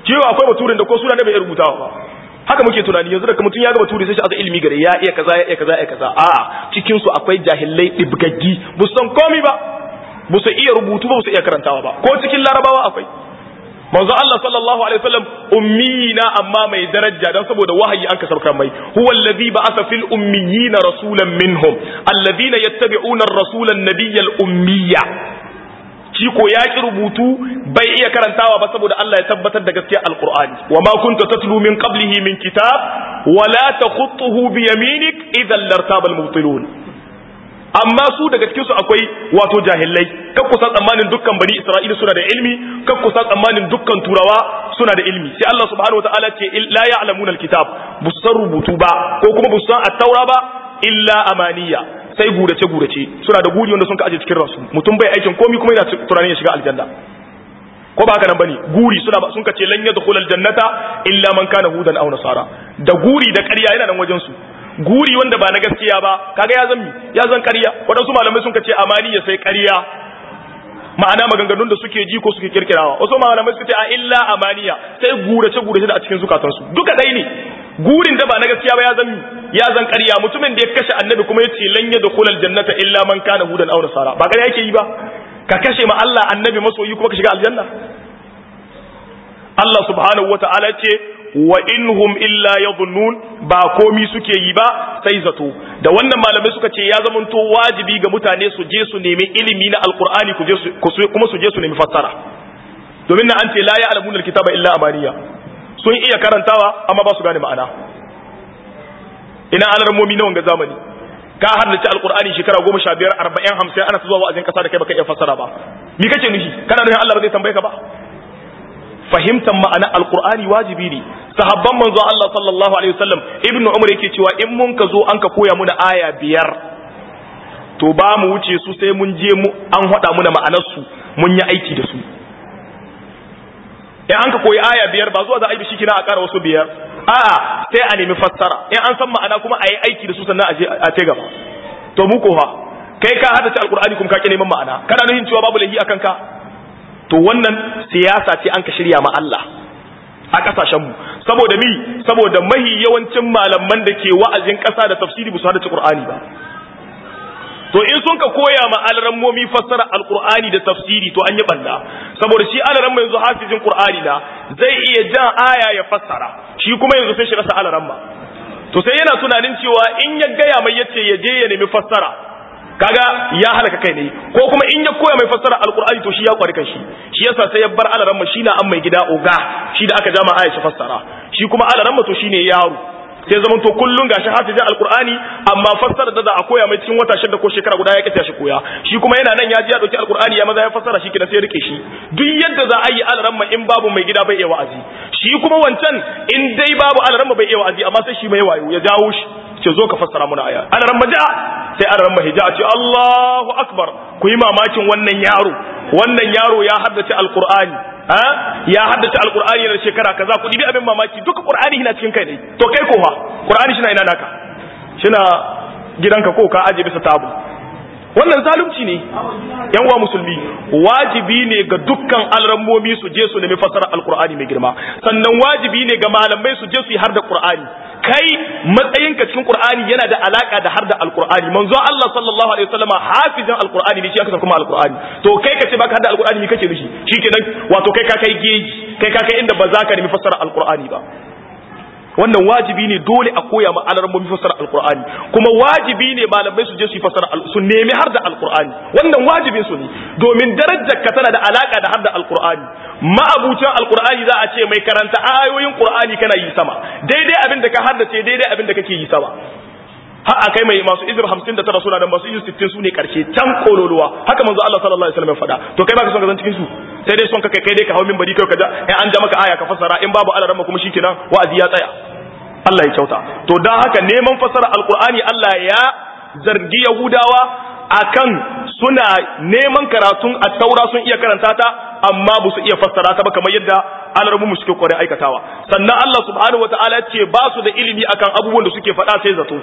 S1: kiyo akwai baturin da ko suna ne bai rubutawa ba haka muke tunani yanzu da mutum ya ga bature sai shi aza ilimi gare ya iya kaza ya iya kaza ya iya kaza a'a cikin su akwai jahilai dibgaggi bu san komai ba bu su iya rubutu ba bu su iya karantawa ba ko cikin larabawa akwai manzo Allah sallallahu alaihi wasallam ummiyina amma mai daraja dan saboda wahayi an kasar mai huwa allazi ba'atha fil ummiyina rasulan minhum alladhina yattabi'una ar-rasula an-nabiyya al-ummiyya shi ko ya ki rubutu bai iya karantawa ba saboda Allah ya tabbatar da gaskiyar alqur'ani wa ma kunta tatlu min qablihi min kitab wa la takhutuhu bi yaminik idhan lartaba al-mubtilun amma su daga cikin su akwai wato jahilai kan kusan tsammanin dukkan bani isra'ila suna da ilmi kan kusan tsammanin dukkan turawa suna da ilmi sai Allah subhanahu wataala ce la ya'lamuna alkitab busan rubutu ba ko kuma busan at-taura ba illa amaniya sai gurace gurace suna da guri wanda sun ka aje cikin ransu mutum bai aikin komai kuma yana tunanin ya shiga aljanna ko ba haka nan bane guri suna ba sun ka ce lan yadkhul aljannata illa man kana hudan aw nasara da guri da ƙarya yana nan wajen su guri wanda ba na gaskiya ba kaga ya zan ya zan ƙarya waɗansu malamai sun ce amani ya sai ƙarya ma'ana maganganun da suke ji ko suke kirkirawa wasu malamai suka ce a illa amaniya sai gurace gurace da a cikin zukatansu duka dai ne gurin da ba na gaskiya ba ya zan ya zan ƙarya mutumin da ya kashe annabi kuma ya ce lan yadkhul aljannata illa man kana hudan aw nasara ba ƙarya yake yi ba ka kashe ma Allah annabi masoyi kuma ka shiga aljanna Allah subhanahu wata'ala ce wa inhum illa yadhunnun ba komi suke yi ba sai zato da wannan malamai suka ce ya zamanto wajibi ga mutane su je su nemi ilimi na alqur'ani ku je su kuma su je su nemi fassara domin na an ce la ya'lamuna alkitaba illa amaniya sun iya karantawa amma ba su gane ma'ana ina alarmomi na wanga zamani ka haddace alqur'ani shekara goma sha biyar arba'in hamsin ana zuwa wa'azin kasa da kai baka iya fassara ba me kace nufi kana nufin Allah ba zai tambaye ka ba fahimtar ma'ana alkur'ani wajibi ne sahabban manzo Allah sallallahu alaihi wasallam ibnu umar yake cewa in mun ka zo an ka koya muna aya biyar to ba mu wuce su sai mun je mu an hada muna ma'anar su mun yi aiki da su in an ka koyi aya biyar ba zuwa za a yi shi kina a ƙara wasu biyar a'a sai a nemi fassara in an san ma'ana kuma a yi aiki da su sannan a je a ce gaba to mu ko fa kai ka haddace alkur'ani kuma ka ki neman ma'ana kana nufin cewa babu lahi akan ka to wannan siyasa ce an ka shirya ma Allah a kasashenmu saboda mi saboda mahi yawancin malaman da ke wa'azin ƙasa da tafsiri ba su hada Qur'ani ba to in sun ka koya ma alarammomi fassara alqur'ani da tafsiri to an yi banda saboda shi alaramma yanzu hafizin qur'ani na zai iya jan aya ya fassara shi kuma yanzu sai shi rasa alaramma to sai yana tunanin cewa in ya gaya mai yace ya je ya nemi fassara kaga ya halaka kai ne ko kuma in ya koya mai fassara alqur'ani to shi ya kwari shi shi yasa sai ya bar alaramma shi na an mai gida oga shi da aka jama aya shi fassara shi kuma alaramma to shine yaro sai zaman to kullun gashi hafizin alqur'ani amma fassara da za a koya mai cikin wata shida ko shekara guda ya kita shi koya shi kuma yana nan ya ji ya dauki alqur'ani ya maza ya fassara shi kina sai rike shi duk yadda za a yi alaramma in babu mai gida bai iya wa'azi shi kuma wancan in dai babu alaramma bai iya wa'azi amma sai shi mai wayo ya jawo shi ce zo ka fassara muna aya alaramma ja sai alaramma hija ce Allahu akbar ku yi mamakin wannan yaro wannan yaro ya haddace alqur'ani ha ya haddace alqur'ani na shekara kaza ku dibi abin mamaki duka qur'ani yana cikin kai ne to kai ko fa qur'ani shi na ina naka shina gidanka ko ka aje bisa tabu wannan zalunci ne yan uwa musulmi wajibi ne ga dukkan alrammomi su je su nemi fasara alqur'ani mai girma sannan wajibi ne ga malamai su je su yi har da qur'ani kai matsayinka cikin qur'ani yana da alaka da har da alqur'ani manzo Allah sallallahu alaihi wasallama hafizin alqur'ani ne shi aka kuma alqur'ani to kai kace baka har da alqur'ani me kace mishi shikenan wato kai ka kai geji kai ka kai inda ba za ka nemi fasara alqur'ani ba wannan wajibi ne dole a koya ma alarmomi fassara alqur'ani kuma wajibi ne malamai su je su yi fassara su nemi har da alqur'ani wannan wajibin su ne domin darajar ka tana da alaka da har da alqur'ani ma'abucin alqur'ani za a ce mai karanta ayoyin qur'ani kana yi sama daidai abin da ka haddace daidai abin da kake yi sama har akai mai masu izir 59 suna da masu izir 60 su ne karshe can kololuwa haka manzo Allah sallallahu alaihi wasallam ya faɗa to kai baka son ka zan cikin su sai dai son ka kai kai dai ka hawo minbari kai ka ja in an ja maka aya ka fassara in babu alaramma kuma shikenan wa'azi ya tsaya Allah ya kyauta to dan haka neman fassara alqur'ani Allah ya zargi yahudawa akan suna neman karatun at-taura sun iya karanta ta amma ba su iya fassara ta ba kamar yadda alarmu suke kware aikatawa sannan Allah subhanahu wataala ce ba su da ilimi akan abubuwan da suke faɗa sai zato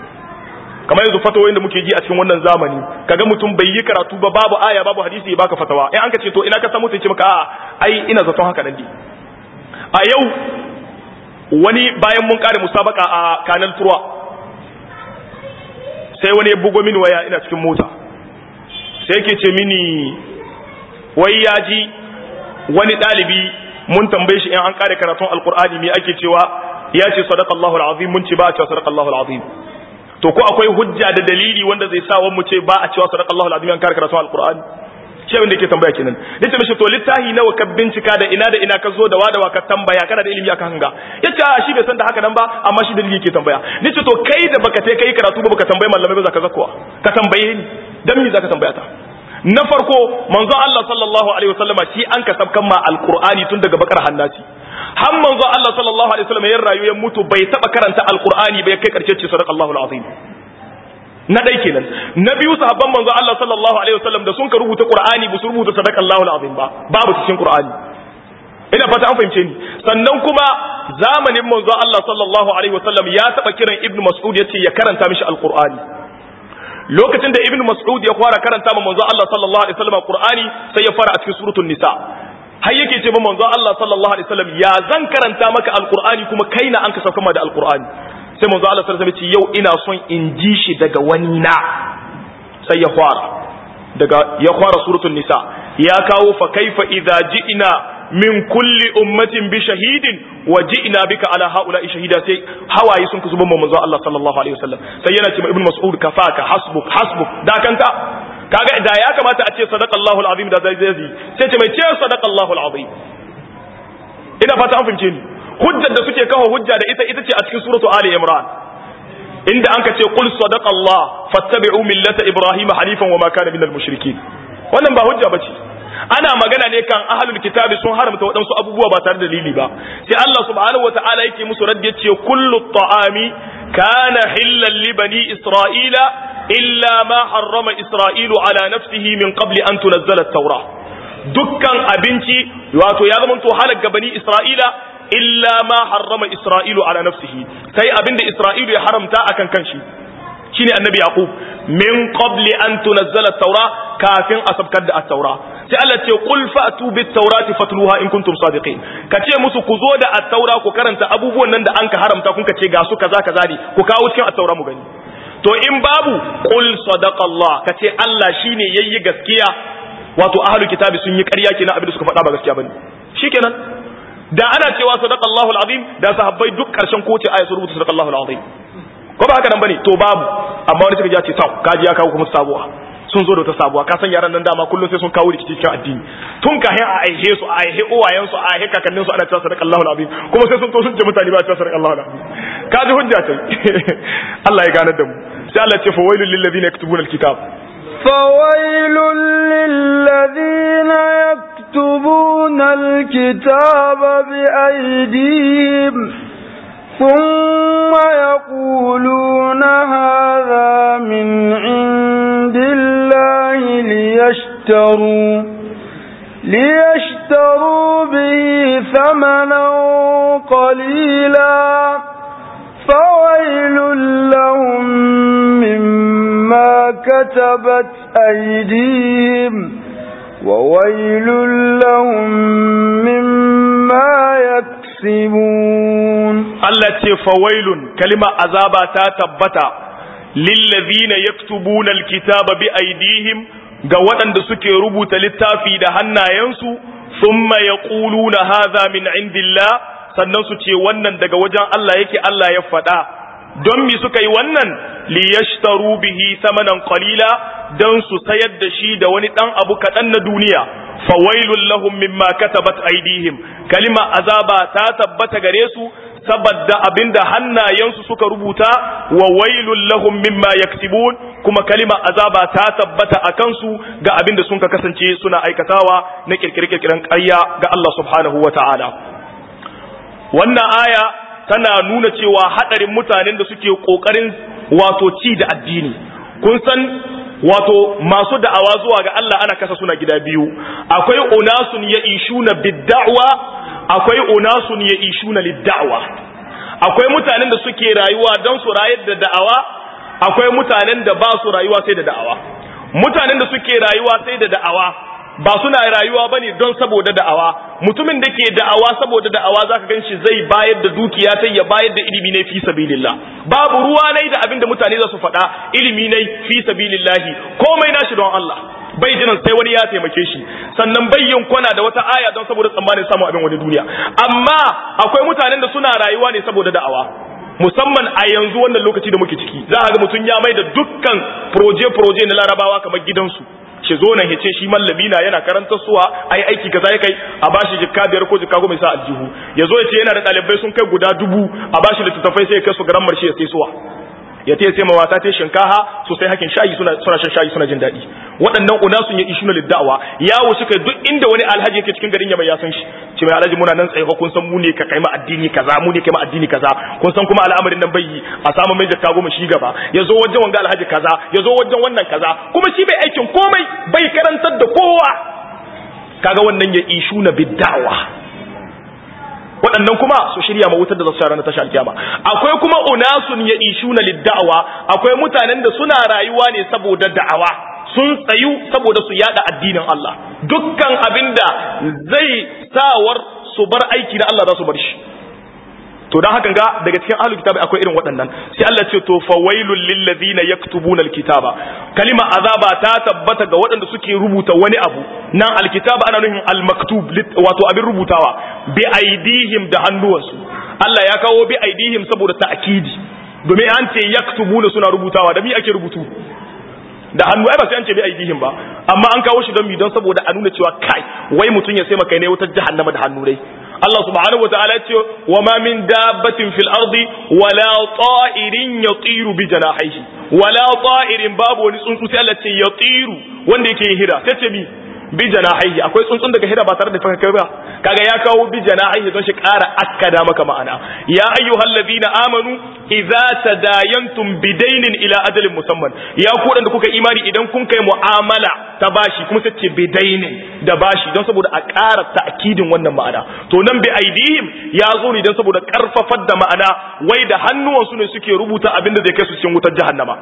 S1: kamar yanzu fatawoyin da muke ji a cikin wannan zamani kaga mutum bai yi karatu ba babu aya babu hadisi ya baka fatawa in an ka ce to ina ka samu sai ce maka a'a ai ina zaton haka nan ne a yau wani bayan mun kare musabaka a kanal turwa sai wani ya bugo mini waya ina cikin mota sai yake ce mini wai ya ji wani ɗalibi mun tambaye shi in an kare karatun alkur'ani me ake cewa ya ce sadaqallahu alazim mun ce ba a cewa sadaqallahu alazim to ko akwai hujja da dalili wanda zai sa mu ce ba a cewa sadaqallahu alazim an kare karatun alkur'ani shi abin da yake tambaya kenan nace mishi to littahi nawa ka bincika da ina da ina ka zo da wada wa ka tambaya kana da ilimi akan hanga yace a shi bai san da haka nan ba amma shi dalili yake tambaya nace to kai da baka tai kai karatu ba baka tambayi malamai ba zaka zakwa ka tambaye ni dan me zaka tambaya ta na farko manzo Allah sallallahu alaihi wasallama shi an ka sabkan ma alqur'ani tun daga bakar hannasi har manzo Allah sallallahu alaihi wasallam ya rayu ya mutu bai taba karanta alqur'ani ba ya kai karshe ce sadaqallahu alazim na dai kenan na biyu sahabban manzo Allah sallallahu alaihi wasallam da sun ka rubuta qur'ani ba su rubuta sadaqallahu alazim ba babu cikin qur'ani ina fata an fahimce ni sannan kuma zamanin manzo Allah sallallahu alaihi wasallam ya taba kiran ibnu mas'ud yace ya karanta mishi alqur'ani lokacin da ibnu mas'ud ya fara karanta ma manzo Allah sallallahu alaihi wasallam qur'ani sai ya fara a cikin suratul nisa har yake ce ma manzo Allah sallallahu alaihi wasallam ya zan karanta maka alqur'ani kuma kai na an ka sauka ma da alqur'ani sai manzo Allah sallallahu alaihi wasallam yau ina son in ji shi daga wani na sai ya fara daga ya fara suratul nisa ya kawo fa kaifa idza ji'na min kulli ummatin bi shahidin wa ji'na bika ala haula'i shahida sai hawaye sun kuzuban manzo Allah sallallahu alaihi wasallam sai yana ce ibn mas'ud kafaka hasbuk hasbuk da kanta kaga da ya kamata a ce sadaqallahu alazim da zai zai sai ce mai ce sadaqallahu alazim ina fata an fahimce ni hujjar da suke kawo hujja da ita ita ce a cikin suratu ali imran inda an ka ce qul sadaqallah fattabi'u millata ibrahima hanifan wa ma kana minal mushrikin wannan ba hujja bace ana magana ne kan ahlul kitabi sun haramta waɗansu abubuwa ba tare da dalili ba sai Allah subhanahu wataala yake musu raddi yace kullu ta'ami kana hillan li bani isra'ila illa ma harrama isra'ilu ala nafsihi min qabli an tunazzala at-taura dukkan abinci wato ya zama to halak ga bani isra'ila illa ma harrama isra'ilu ala nafsihi sai abinda isra'ilu ya haramta akan kanshi shine annabi yaqub min qabli an tunazzala at-taura kafin a sabkar da at-taura sai Allah ce qul fa'tu bit-taurati fatluha in kuntum sadiqin kace musu ku zo da at-taura ku karanta abubuwan nan da an ka haramta kun kace ga su kaza kaza ne ku kawo cikin at-taura mu gani to in babu qul sadaqallah kace Allah shine yayi gaskiya wato ahlul kitabi sun yi ƙarya kenan abin da suka faɗa ba gaskiya bane shikenan da ana cewa sadaqallahu alazim da sahabbai duk karshen kowace aya su rubuta sadaqallahu alazim ko ba haka nan bane to babu amma wani suka ji ce tau kaji ya kawo kuma sabuwa sun zo da wata sabuwa ka san yaran nan dama kullum sai sun kawo rikici cikin addini tun ka a aihe su a aihe uwayen su a aihe kakannin su ana cewa sadaqallahu alazim kuma sai sun to sun ce mutane ba cewa sadaqallahu alazim kaji hujja ce Allah ya ganar da mu sai Allah ya ce fa wailul lil ladina yaktubuna alkitab
S2: فويل للذين يكتبون الكتاب بأيديهم ثم يقولون هذا من عند الله ليشتروا ليشتروا به ثمنا قليلا فويل لهم مما كتبت أيديهم وويل لهم مما يكسبون
S1: Allah ce fawailun kalima azaba ta tabbata lillazina yaktubuna alkitaba bi aidihim ga waɗanda suke rubuta littafi da hannayensu thumma yaquluna hadha min indillah sannan su ce wannan daga wajen Allah yake Allah ya faɗa don mi suka yi wannan liyashtaru bihi samanan qalila don su sayar da shi da wani ɗan abu kaɗan na duniya fawailun lahum mimma katabat aidihim kalima azaba ta tabbata gare su saboda abinda hannayensu suka rubuta wa wailun lahum mimma yaktibun kuma kalima azaba ta tabbata a kansu ga abinda sun ka kasance suna aikatawa na kirkire-kirkiren ƙarya ga Allah subhanahu wa ta'ala wannan aya tana nuna cewa hadarin mutanen da suke kokarin wato ci da addini kun san wato masu da'awa zuwa ga Allah ana kasa suna gida biyu akwai unasun ya ishuna bidda'wa akwai unasun ya ishuna lidda'wa akwai mutanen da suke rayuwa don su rayar da da'awa akwai mutanen da ba su rayuwa sai da da'awa mutanen da suke rayuwa sai da da'awa ba suna rayuwa bane don saboda da'awa mutumin da ke da'awa saboda da'awa zaka ganshi zai bayar da dukiya sai ya bayar da ilimi ne fi sabilillah babu ruwa ne da abin da mutane za su faɗa ilimi ne fi sabilillahi komai nashi don Allah bai jiran sai wani ya taimake shi sannan bai yin kwana da wata aya don saboda tsammanin samun abin wani duniya amma akwai mutanen da suna rayuwa ne saboda da'awa musamman a yanzu wannan lokaci da muke ciki za a ga mutum ya mai da dukkan proje-proje na larabawa kamar gidansu shi zo nan ya ce shi mallabi na yana karantar suwa ai aiki kaza ya kai a bashi jikka biyar ko jikka goma sa aljihu ya zo ya ce yana da ɗalibai sun kai guda dubu a bashi littattafai sai ya kai su garan marshe ya sai suwa ya ce sai mawata ta shinkaha so sai hakin shayi suna suna shan shayi suna jin daɗi waɗannan unasun ya ishuna liddawa ya wuce kai duk inda wani alhaji yake cikin garin ya mai ya san shi ce mai alhaji muna nan tsaye kun san mu ne ka kai ma addini kaza mu ne kai ma addini kaza kun san kuma al'amarin nan bai yi a samu mai jakka goma shi gaba ya zo wajen wanga alhaji kaza ya zo wajen wannan kaza kuma shi bai aikin komai bai karantar da kowa kaga wannan ya ishuna biddawa waɗannan kuma su shirya ma wutar da za su ranar tashi alkiyama akwai kuma unasun ya ishuna lidda'awa akwai mutanen da suna rayuwa ne saboda da'awa sun tsayu saboda su yada addinin Allah dukkan abinda zai sawar su bar aiki na Allah za su bar shi to dan hakan ga daga cikin ahlul kitabi akwai irin waɗannan sai Allah ce to fawailul lil ladina yaktubuna alkitaba kalima azaba ta tabbata ga waɗanda suke rubuta wani abu nan alkitaba ana nufin almaktub wato abin rubutawa bi aidihim da hannuwansu Allah ya kawo bi aidihim saboda ta'kidi domin an ce yaktubuna suna rubutawa da mi ake rubutu da hannu ai ba sai an ce bi aidihim ba amma an kawo shi don mi don saboda a nuna cewa kai wai mutum ya sai maka ne wutar jahannama da hannu dai Allah subhanahu wa ta'ala ce wa ma min dabbatin fil ardi wala ta'irin yatiru bi janahihi wala ta'irin babu wani tsuntsu sai Allah ce yatiru wanda yake yin hira sai ce mi bi janahihi akwai tsuntsun daga hira ba tare da faka ba kaga ya kawo bi janahihi don shi ƙara akkada maka ma'ana ya ayyuhal ladina amanu idza tadayantum bidainin ila ajalin musamman ya ku da kuka imani idan kun kai mu'amala ta bashi kuma sai ce bidainin da bashi don saboda a ƙara ta'kidin wannan ma'ana to nan bi aidihim ya zo ne don saboda karfafar da ma'ana wai da hannuwansu ne suke rubuta abin da zai kai su cikin wutar jahannama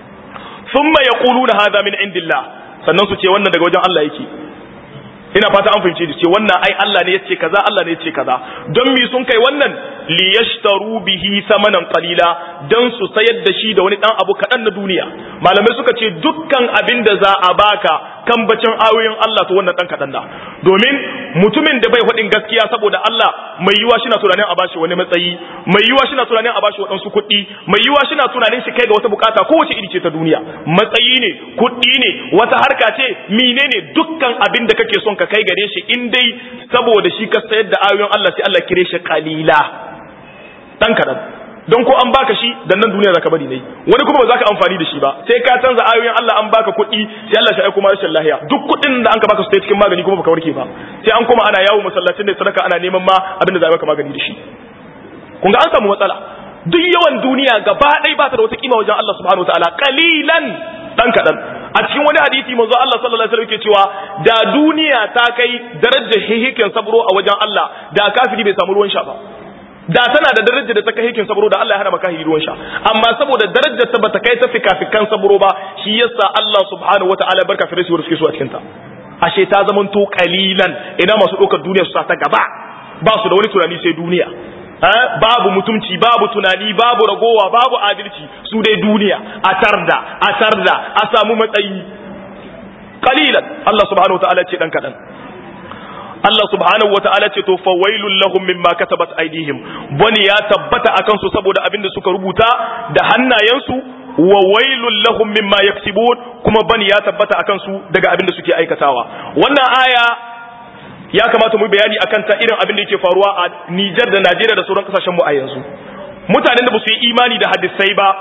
S1: thumma yaquluna hadha min indillah sannan su ce wannan daga wajen Allah yake ina fata an fahimce ce wannan ai Allah ne yace kaza Allah ne yace kaza don mi sun kai wannan li yashtaru bihi samanan qalila dan su sayar da shi da wani dan abu kadan na duniya malamai suka ce dukkan abin da za a baka kan bacin ayoyin Allah to wannan dan kadan da domin mutumin da bai hudin gaskiya saboda Allah mai yiwa shi na tunanin a bashi wani matsayi mai yiwa shi na tunanin a bashi wadansu kuɗi mai yiwa shi na tunanin shi kai ga wata bukata kowace iri ce ta duniya matsayi ne kuɗi ne wata harka ce menene dukkan abin da kake son ka kai gare shi in dai saboda shi ka sayar da ayoyin Allah sai Allah kire shi qalila dan kadan don ko an baka shi dan nan duniya zaka bari ne wani kuma ba za ka amfani da shi ba sai ka canza ayoyin Allah an baka kuɗi sai Allah shi aiko ma rashin lahiya duk kuɗin da an ka baka su cikin magani kuma baka warke ba sai an kuma ana yawo masallacin da sadaka ana neman ma abin da za maka magani da shi kun ga an samu matsala duk yawan duniya gaba ɗaya ba ta da wata kima wajen Allah subhanahu wataala qalilan dan kadan a cikin wani hadisi manzo Allah sallallahu alaihi wasallam yake cewa da duniya ta kai darajar hihikin sabro a wajen Allah da kafiri bai samu ruwan sha ba da tana da darajar da ta kai hikin sabro da Allah ya hana maka ruwan sha amma saboda darajar ta bata kai ta fikafikan sabro ba shi yasa Allah subhanahu wataala barka fi rasu suke so a cikin ta ashe ta zaman to kalilan ina masu ɗaukar duniya su sa ta gaba ba su da wani tunani sai duniya babu mutumci babu tunani babu ragowa babu adalci su dai duniya a tarda a tarda a samu matsayi qalilan Allah subhanahu wataala ce dan kadan Allah subhanahu wataala ce to fawailul lahum mimma katabat aydihim bani ya tabbata akan su saboda abin da suka rubuta da hannayensu wa wailul lahum mimma yaksibun kuma bani ya tabbata akan su daga abin da suke aikatawa wannan aya ya kamata mu bayani akan ta irin abin da yake faruwa a Nijar da Najeriya da sauran kasashen mu a yanzu mutanen da ba su yi imani da hadisai ba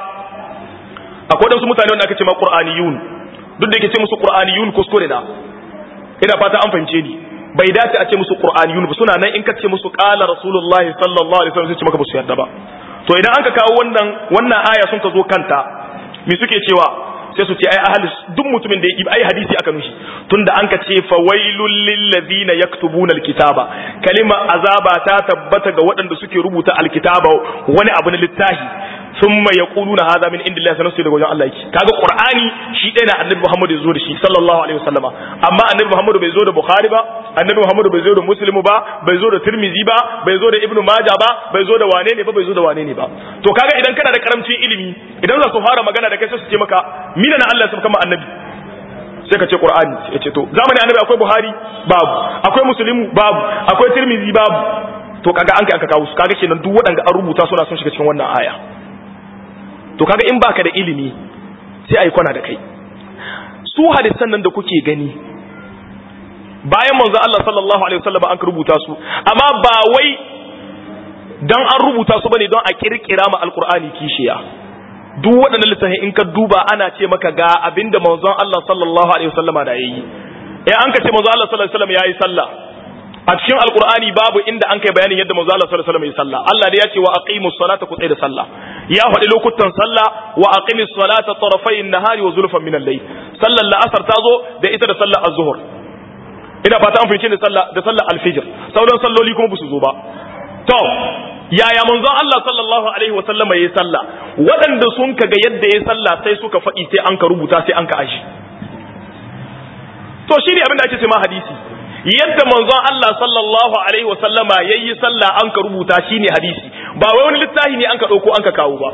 S1: akwai wasu mutane wanda aka ce ma Qur'aniyun duk da yake ce musu Qur'aniyun kuskure da ina fata an fahimce ni bai dace a ce musu Qur'aniyun ba suna nan in ka ce musu qala Rasulullah sallallahu alaihi wasallam sai ce maka ba su yarda ba to idan aka kawo wannan wannan aya sun ka zo kanta me suke cewa sai su ce ai ahli duk mutumin da ya ai hadisi aka nushi tunda an ka ce fa wailul lil ladina yaktubuna alkitaba kalima azaba ta tabbata ga waɗanda suke rubuta alkitaba wani abu na littafi thumma yaquluna hadha min indillahi sanan sai daga wajen Allah yake kaga qur'ani shi ɗaya na annabi Muhammad ya zo da shi sallallahu alaihi wasallama amma annabi Muhammad bai zo da bukhari ba annabi Muhammad bai zo da muslim ba bai zo da tirmizi ba bai zo da ibnu majah ba bai zo da wane ne ba bai zo da wane ne ba to kaga idan kana da karamcin ilimi idan za su fara magana da kai sai su ce maka mina na Allah ya saka annabi sai ka ce qur'ani ya ce to zamanin annabi akwai buhari babu akwai muslimu babu akwai tirmizi babu to kaga an kai aka kawo su kaga kenan duk waɗanda an rubuta suna son shiga cikin wannan aya to kaga in baka da ilimi sai ayi kwana da kai su hadisan nan da kuke gani bayan manzo Allah sallallahu alaihi wasallam an rubuta su amma ba wai dan an rubuta su bane don a kirkira ma alqur'ani kishiya duk waɗannan littafai in ka duba ana ce maka ga abinda manzon Allah sallallahu alaihi wasallam da yayi eh an ka ce manzo Allah sallallahu alaihi wasallam yayi sallah a cikin alqur'ani babu inda an kai bayanin yadda manzo Allah sallallahu alaihi wasallam yayi sallah Allah da ya ce wa aqimus salata ku da sallah ya faɗi lokutan sallah wa aqimis salata tarafayn nahari wa zulfan min al-layl sallar la'asar ta zo da ita da sallar az-zuhr ina fata an fice da sallah da sallar al-fajr sauran salloli kuma su zo ba to yaya manzon Allah sallallahu alaihi wa sallama yayi sallah waɗanda sun kaga yadda yayi sallah sai suka faɗi sai an ka rubuta sai an ka aji to shine abin da ake cewa hadisi yadda manzon Allah sallallahu alaihi wa sallama yayi sallah an ka rubuta shine hadisi ba wai wani littafi ne an ka dauko an ka kawo ba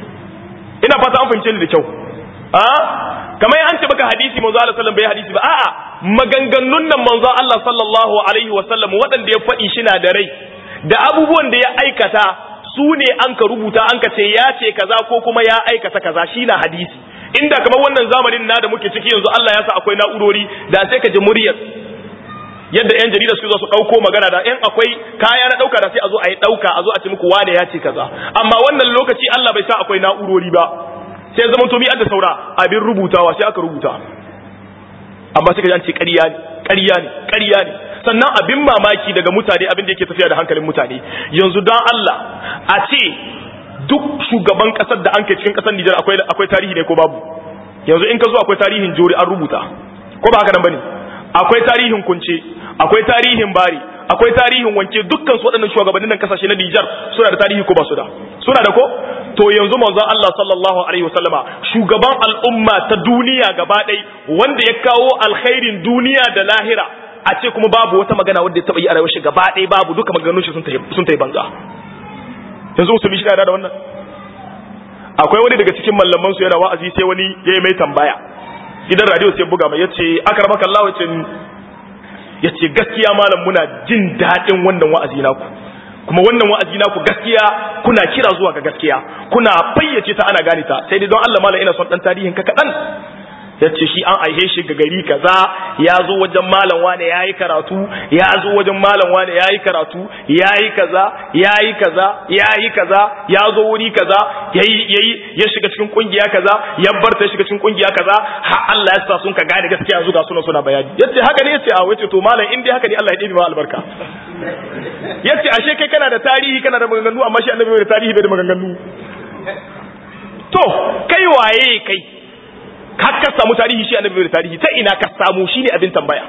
S1: ina fata an fahimce ni da kyau a kamar an ce baka hadisi manzo Allah sallallahu bai hadisi ba a'a maganganun nan manzo Allah sallallahu alaihi wa sallam waɗanda ya faɗi shi na da rai da abubuwan da ya aikata su ne an ka rubuta an ka ce ya ce kaza ko kuma ya aikata kaza shi na hadisi inda kamar wannan zamanin na da muke ciki yanzu Allah ya sa akwai na'urori da sai ka ji muryar yadda yan jarida su zo su dauko magana da in akwai kaya na dauka da sai a zo a yi dauka a zo a ce muku wane ya ce kaza amma wannan lokaci Allah bai sa akwai na'urori ba sai zaman to mi da saura abin rubutawa sai aka rubuta amma sai ka ji an ce ƙarya ne ƙarya ne ƙarya ne sannan abin mamaki daga mutane abin da yake tafiya da hankalin mutane yanzu dan Allah a ce duk shugaban kasar da an kai cikin kasar Nijar akwai akwai tarihi ne ko babu yanzu in ka zo akwai tarihin jori an rubuta ko ba haka nan bane akwai tarihin kunce akwai tarihin bari akwai tarihin wanke dukkan su waɗannan shugabannin nan kasashe na Nijar suna da tarihi ko ba su da suna da ko to yanzu manzon Allah sallallahu alaihi wasallama shugaban al'umma ta duniya gaba ɗaya wanda ya kawo alkhairin duniya da lahira a ce kuma babu wata magana wanda ya taɓa yi a rayuwar shi gaba ɗaya babu duka maganganun shi sun ta yi banza yanzu musulmi shi da wannan akwai wani daga cikin mallaman su yana wa'azi sai wani ya yi mai tambaya gidan radio sai buga mai yace akramaka Allah yace yace gaskiya malam muna jin daɗin wannan wa'azi naku kuma wannan wa'azi naku gaskiya kuna kira zuwa ga gaskiya kuna fayyace ta ana gane ta sai dai don Allah malam ina son dan tarihin ka kadan yace shi an aihe shi ga gari kaza ya zo wajen malam wane yayi karatu ya zo wajen malam wane yayi karatu yayi kaza yayi kaza yayi kaza ya zo wuri kaza yayi yayi ya shiga cikin kungiya kaza ya bar ta shiga cikin kungiya kaza ha Allah ya sa sun ka gane gaskiya yanzu ga suna suna bayani yace haka ne yace a wace to malam in dai haka ne Allah ya dibi ma albarka yace ashe kai kana da tarihi kana da maganganu amma shi annabi bai da tarihi bai da maganganu to kai waye kai har ka samu tarihi shi annabi da tarihi ta ina ka samu shine abin tambaya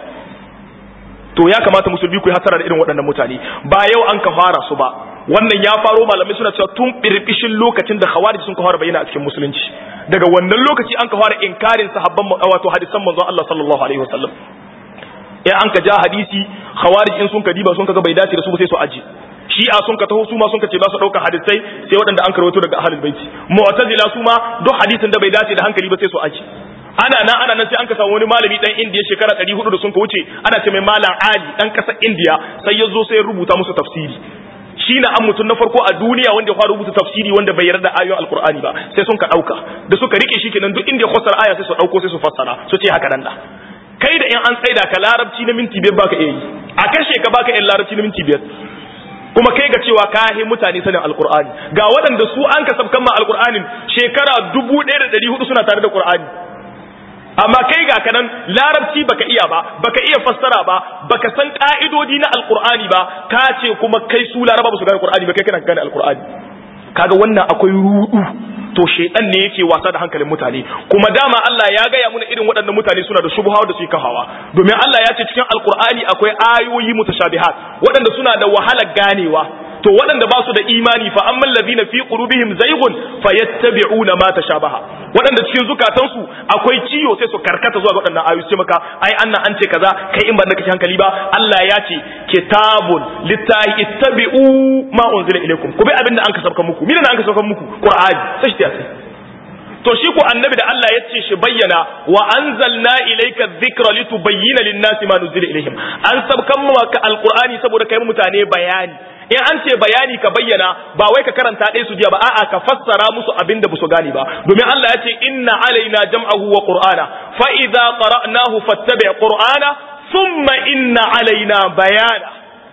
S1: to ya kamata musulmi ku hatara da irin waɗannan mutane ba yau an ka fara su ba wannan ya faro malamai suna cewa tun birbishin lokacin da khawarij sun ka fara bayyana a cikin musulunci daga wannan lokaci an ka fara inkarin sahabban wato hadisan manzon Allah sallallahu alaihi wasallam in an ka ja hadisi khawarij in sun ka diba sun ka ga bai dace da su sai su aji shi'a sun ka taho su ma sun ka ce ba su ɗauka hadisai sai waɗanda an karwato daga ahlul baiti mu'tazila su ma duk hadisin da bai dace da hankali ba sai su aji ana nan ana nan sai an ka samu wani malami dan indiya shekara 400 da sun ka wuce ana ce mai malam ali dan kasar indiya sai ya zo sai ya rubuta musu tafsiri shi na an mutum na farko a duniya wanda ya fara rubuta tafsiri wanda bai yarda ayoyin alkur'ani ba sai sun ka ɗauka da suka rike shi kenan duk inda ya fassara aya sai su ɗauko sai su fassara su ce haka nan da kai da in an tsaida ka larabci na minti biyar baka iya yi a kashe ka baka yin larabci na minti biyar kuma kai ga cewa ka yi mutane sanin alkur'ani ga waɗanda su an ka sabkan ma alkur'anin shekara dubu ɗaya da ɗari hudu suna tare da qur'ani amma kai ga kanan larabci baka iya ba baka iya fassara ba baka san ka'idodi na alkur'ani ba ka ce kuma kai su laraba ba su gane alkur'ani ba kai kana gane alkur'ani kaga wannan akwai rudu to shedan ne yake wasa da hankalin mutane kuma dama Allah ya gaya muna irin waɗannan mutane suna da shubha da su kahawa domin Allah ya ce cikin alkur'ani akwai ayoyi mutashabihat waɗanda suna da wahalar ganewa to waɗanda ba su da imani fa amman ladina fi qulubihim zaygun fayattabi'una ma tashabaha waɗanda cikin zukatansu akwai ciyo sai su karkata zuwa ga waɗannan ayoyi sai maka ai annan an ce kaza kai in ba da kake hankali ba Allah ya ce kitabun littahi ittabi'u ma unzila ilaykum ku bi abinda an kasabka muku mina an kasabka muku qur'ani sai shi sai to shi ko annabi da Allah ya ce shi bayyana wa anzalna ilayka dhikra litubayyana lin-nasi ma nuzila ilayhim an sabkan maka alqur'ani saboda kai mutane bayani in an ce bayani ka bayyana ba wai ka karanta ɗaya su jiya ba a'a ka fassara musu abin da su gane ba domin Allah ya ce inna alaina jam'ahu wa qur'ana fa idza qara'nahu fattabi' qur'ana thumma inna alaina bayana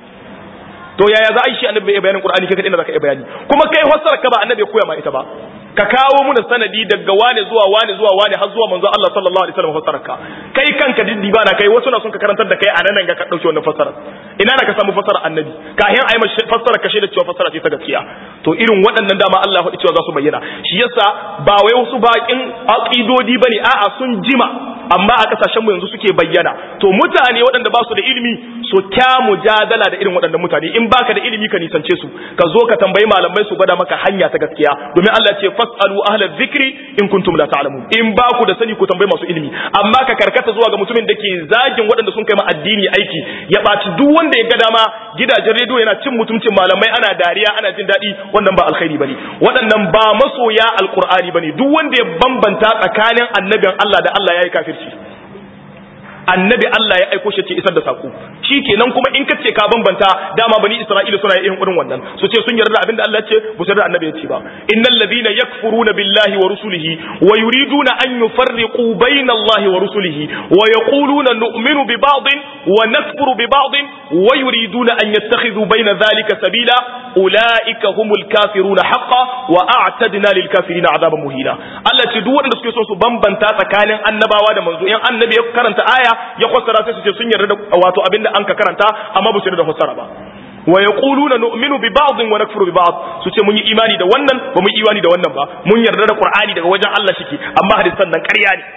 S1: to yaya za a yi shi annabi bai bayanin qur'ani kai kadai da zaka yi bayani kuma kai fassara ka ba annabi ya koya ma ita ba ka kawo muna sanadi daga wane zuwa wane zuwa wane har zuwa manzo Allah sallallahu alaihi wasallam fassara ka kai kanka diddi ba na kai wasu na son ka karantar da kai a nan ga ka dauke wannan fassara ina na ka samu fassara annabi kahin ayi mashi fassara kashe da cewa fassara ce ta gaskiya to irin waɗannan dama Allah ya faɗi cewa za su bayyana shi yasa ba wai wasu bakin aqidodi bane a'a sun jima amma a kasashen mu yanzu suke bayyana to mutane waɗanda ba su da ilimi su kya mujadala da irin waɗannan mutane in baka da ilimi ka nisance su ka zo ka tambayi malamai su gwada maka hanya ta gaskiya domin Allah ce fasalu ahla dhikri in kuntum la ta'lamun in ba ku da sani ku tambayi masu ilimi amma ka karkata zuwa ga mutumin da ke zagin waɗanda sun kai ma addini aiki ya ɓaci duk wanda ya ga dama gidajen rediyo yana cin mutuncin malamai ana dariya ana jin daɗi wannan ba alkhairi bane waɗannan ba masoya alqur'ani bane duk wanda ya bambanta tsakanin annabin Allah da Allah yayi kafirci annabi Allah ya aiko shi ce isar da sako kenan kuma in kace ka bambanta dama bani Isra'ila suna yin irin wannan su ce sun yarda abinda Allah ya ce bu yarda annabi ya ce ba innal ladina yakfuruna billahi wa rusulihi wa yuriduna an yufarriqu bayna Allah wa rusulihi wa yaquluna nu'minu bi ba'din wa nakfuru bi ba'din wa yuriduna an yattakhidhu bayna dhalika sabila ulaika humul kafiruna haqqan wa a'tadna lil kafirina adaban muhina Allah ce duk wanda suke so su bambanta tsakanin annabawa da manzo in annabi ya karanta aya ya fassara sai su ce sun yarda da wato abinda an ka karanta amma ba su yarda da fassara ba wa yaquluna nu'minu bi ba'd wa nakfuru bi ba'd su ce mun yi imani da wannan ba mun yi imani da wannan ba mun yarda da qur'ani daga wajen Allah shike amma hadisan nan ƙarya ne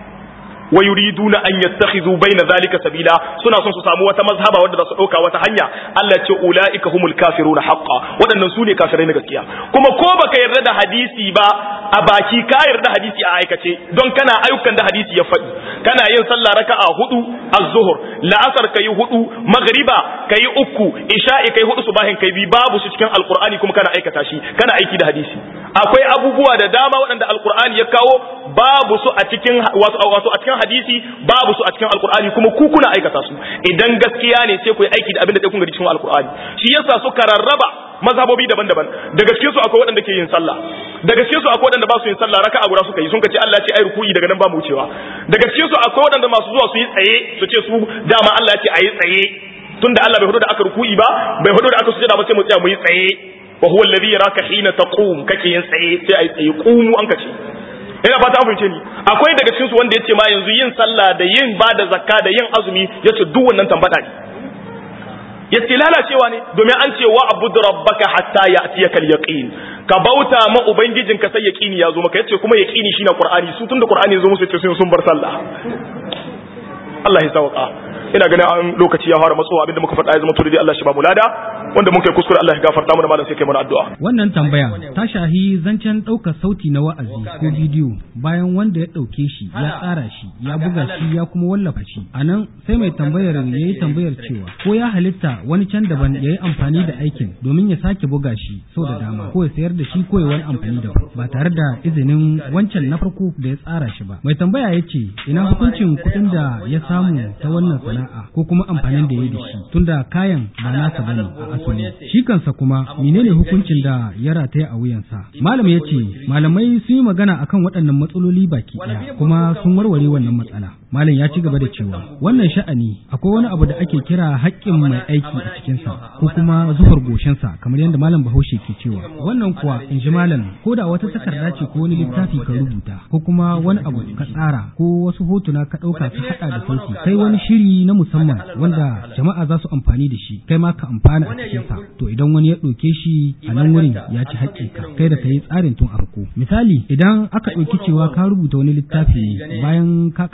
S1: wa yuriduna an yattakhidhu bayna dhalika sabila suna son su samu wata mazhaba wadda za su dauka wata hanya Allah ce ulaika humul kafiruna haqqan waɗannan su ne kafirai na gaskiya kuma ko baka yarda da hadisi ba a baki ka yarda hadisi a aikace don kana ayyukan da hadisi ya faɗi kana yin sallah raka'a hudu az-zuhr la'asar kai hudu magriba kai uku isha'i kai hudu subahin kai bi babu su cikin alqur'ani kuma kana aikata shi kana aiki da hadisi akwai abubuwa da dama waɗanda alqur'ani ya kawo babu su a cikin wato a cikin hadisi babu su a cikin alqur'ani kuma ku kuna aikata su idan gaskiya ne sai ku yi aiki da abin da kun gani cikin alqur'ani shi yasa suka rarraba mazhabobi daban-daban daga cikin su akwai waɗanda ke yin sallah daga cikin su akwai waɗanda ba su yin sallah raka'a guda suka yi sun ce Allah ya ce ai ruku'i daga nan ba mu wucewa daga cikin su akwai waɗanda masu zuwa su yi tsaye su ce su dama Allah ya ce ayi tsaye tunda Allah bai hudu da aka ruku'i ba bai hudu da aka sujada ba sai mu tsaya mu yi tsaye wa huwa alladhi yaraka hina taqum kake yin tsaye sai ayi tsaye qumu an kace ina fata an fahimce ni akwai daga cikin su wanda yace ma yanzu yin sallah da yin bada zakka da yin azumi yace duk wannan tambada ne yace lalacewa ne domin an ce wa abud rabbaka hatta ya'tiyakal yaqin ka bauta ma ubangijinka sai yaqini ya zo maka yace kuma yaqini shine qur'ani su tunda qur'ani ya zo musu yace sun bar sallah Allah ya sauka ina ganin an lokaci ya fara matsowa abinda muka faɗa ya zama to dai Allah shi ba mu lada wanda mun kai kuskure Allah ya gafarta mana malam sai kai mana addu'a
S3: wannan tambaya ta shahi zancen ɗaukar sauti na wa'azi ko bidiyo bayan wanda ya ɗauke shi ya tsara shi ya buga shi ya kuma wallafa shi a nan sai mai tambayar ya yi tambayar cewa ko ya halitta wani can daban ya yi amfani da aikin domin ya sake buga shi sau da dama ko ya sayar da shi ko ya wani amfani daban ba tare da izinin wancan na farko da ya tsara shi ba mai tambaya ya ce ina hukuncin kuɗin da ya samu ta wannan sana'a ko kuma amfanin da ya yi da shi tunda kayan ba nasa bane a asali shi kansa kuma menene hukuncin da ya rataya a wuyansa malam ya ce malamai sun yi magana akan waɗannan matsaloli baki ɗaya kuma sun warware wannan matsala malam ya ci gaba da cewa wannan sha'ani akwai wani abu da ake kira haƙƙin mai aiki a cikinsa ko kuma zuhar goshinsa kamar yadda malam bahaushe ke cewa wannan kuwa in ji malam ko da wata takarda ce ko wani littafi ka rubuta ko kuma wani abu ka tsara ko wasu hotuna ka ɗauka ka haɗa da sauti kai wani shiri na musamman wanda jama'a za su amfani da shi kai ma ka amfana a cikinsa to idan wani ya ɗauke shi a nan wurin ya ci haƙƙinka kai da ka yi tsarin tun a farko misali idan aka ɗauki cewa ka rubuta wani littafi ne bayan ka ƙara rubuta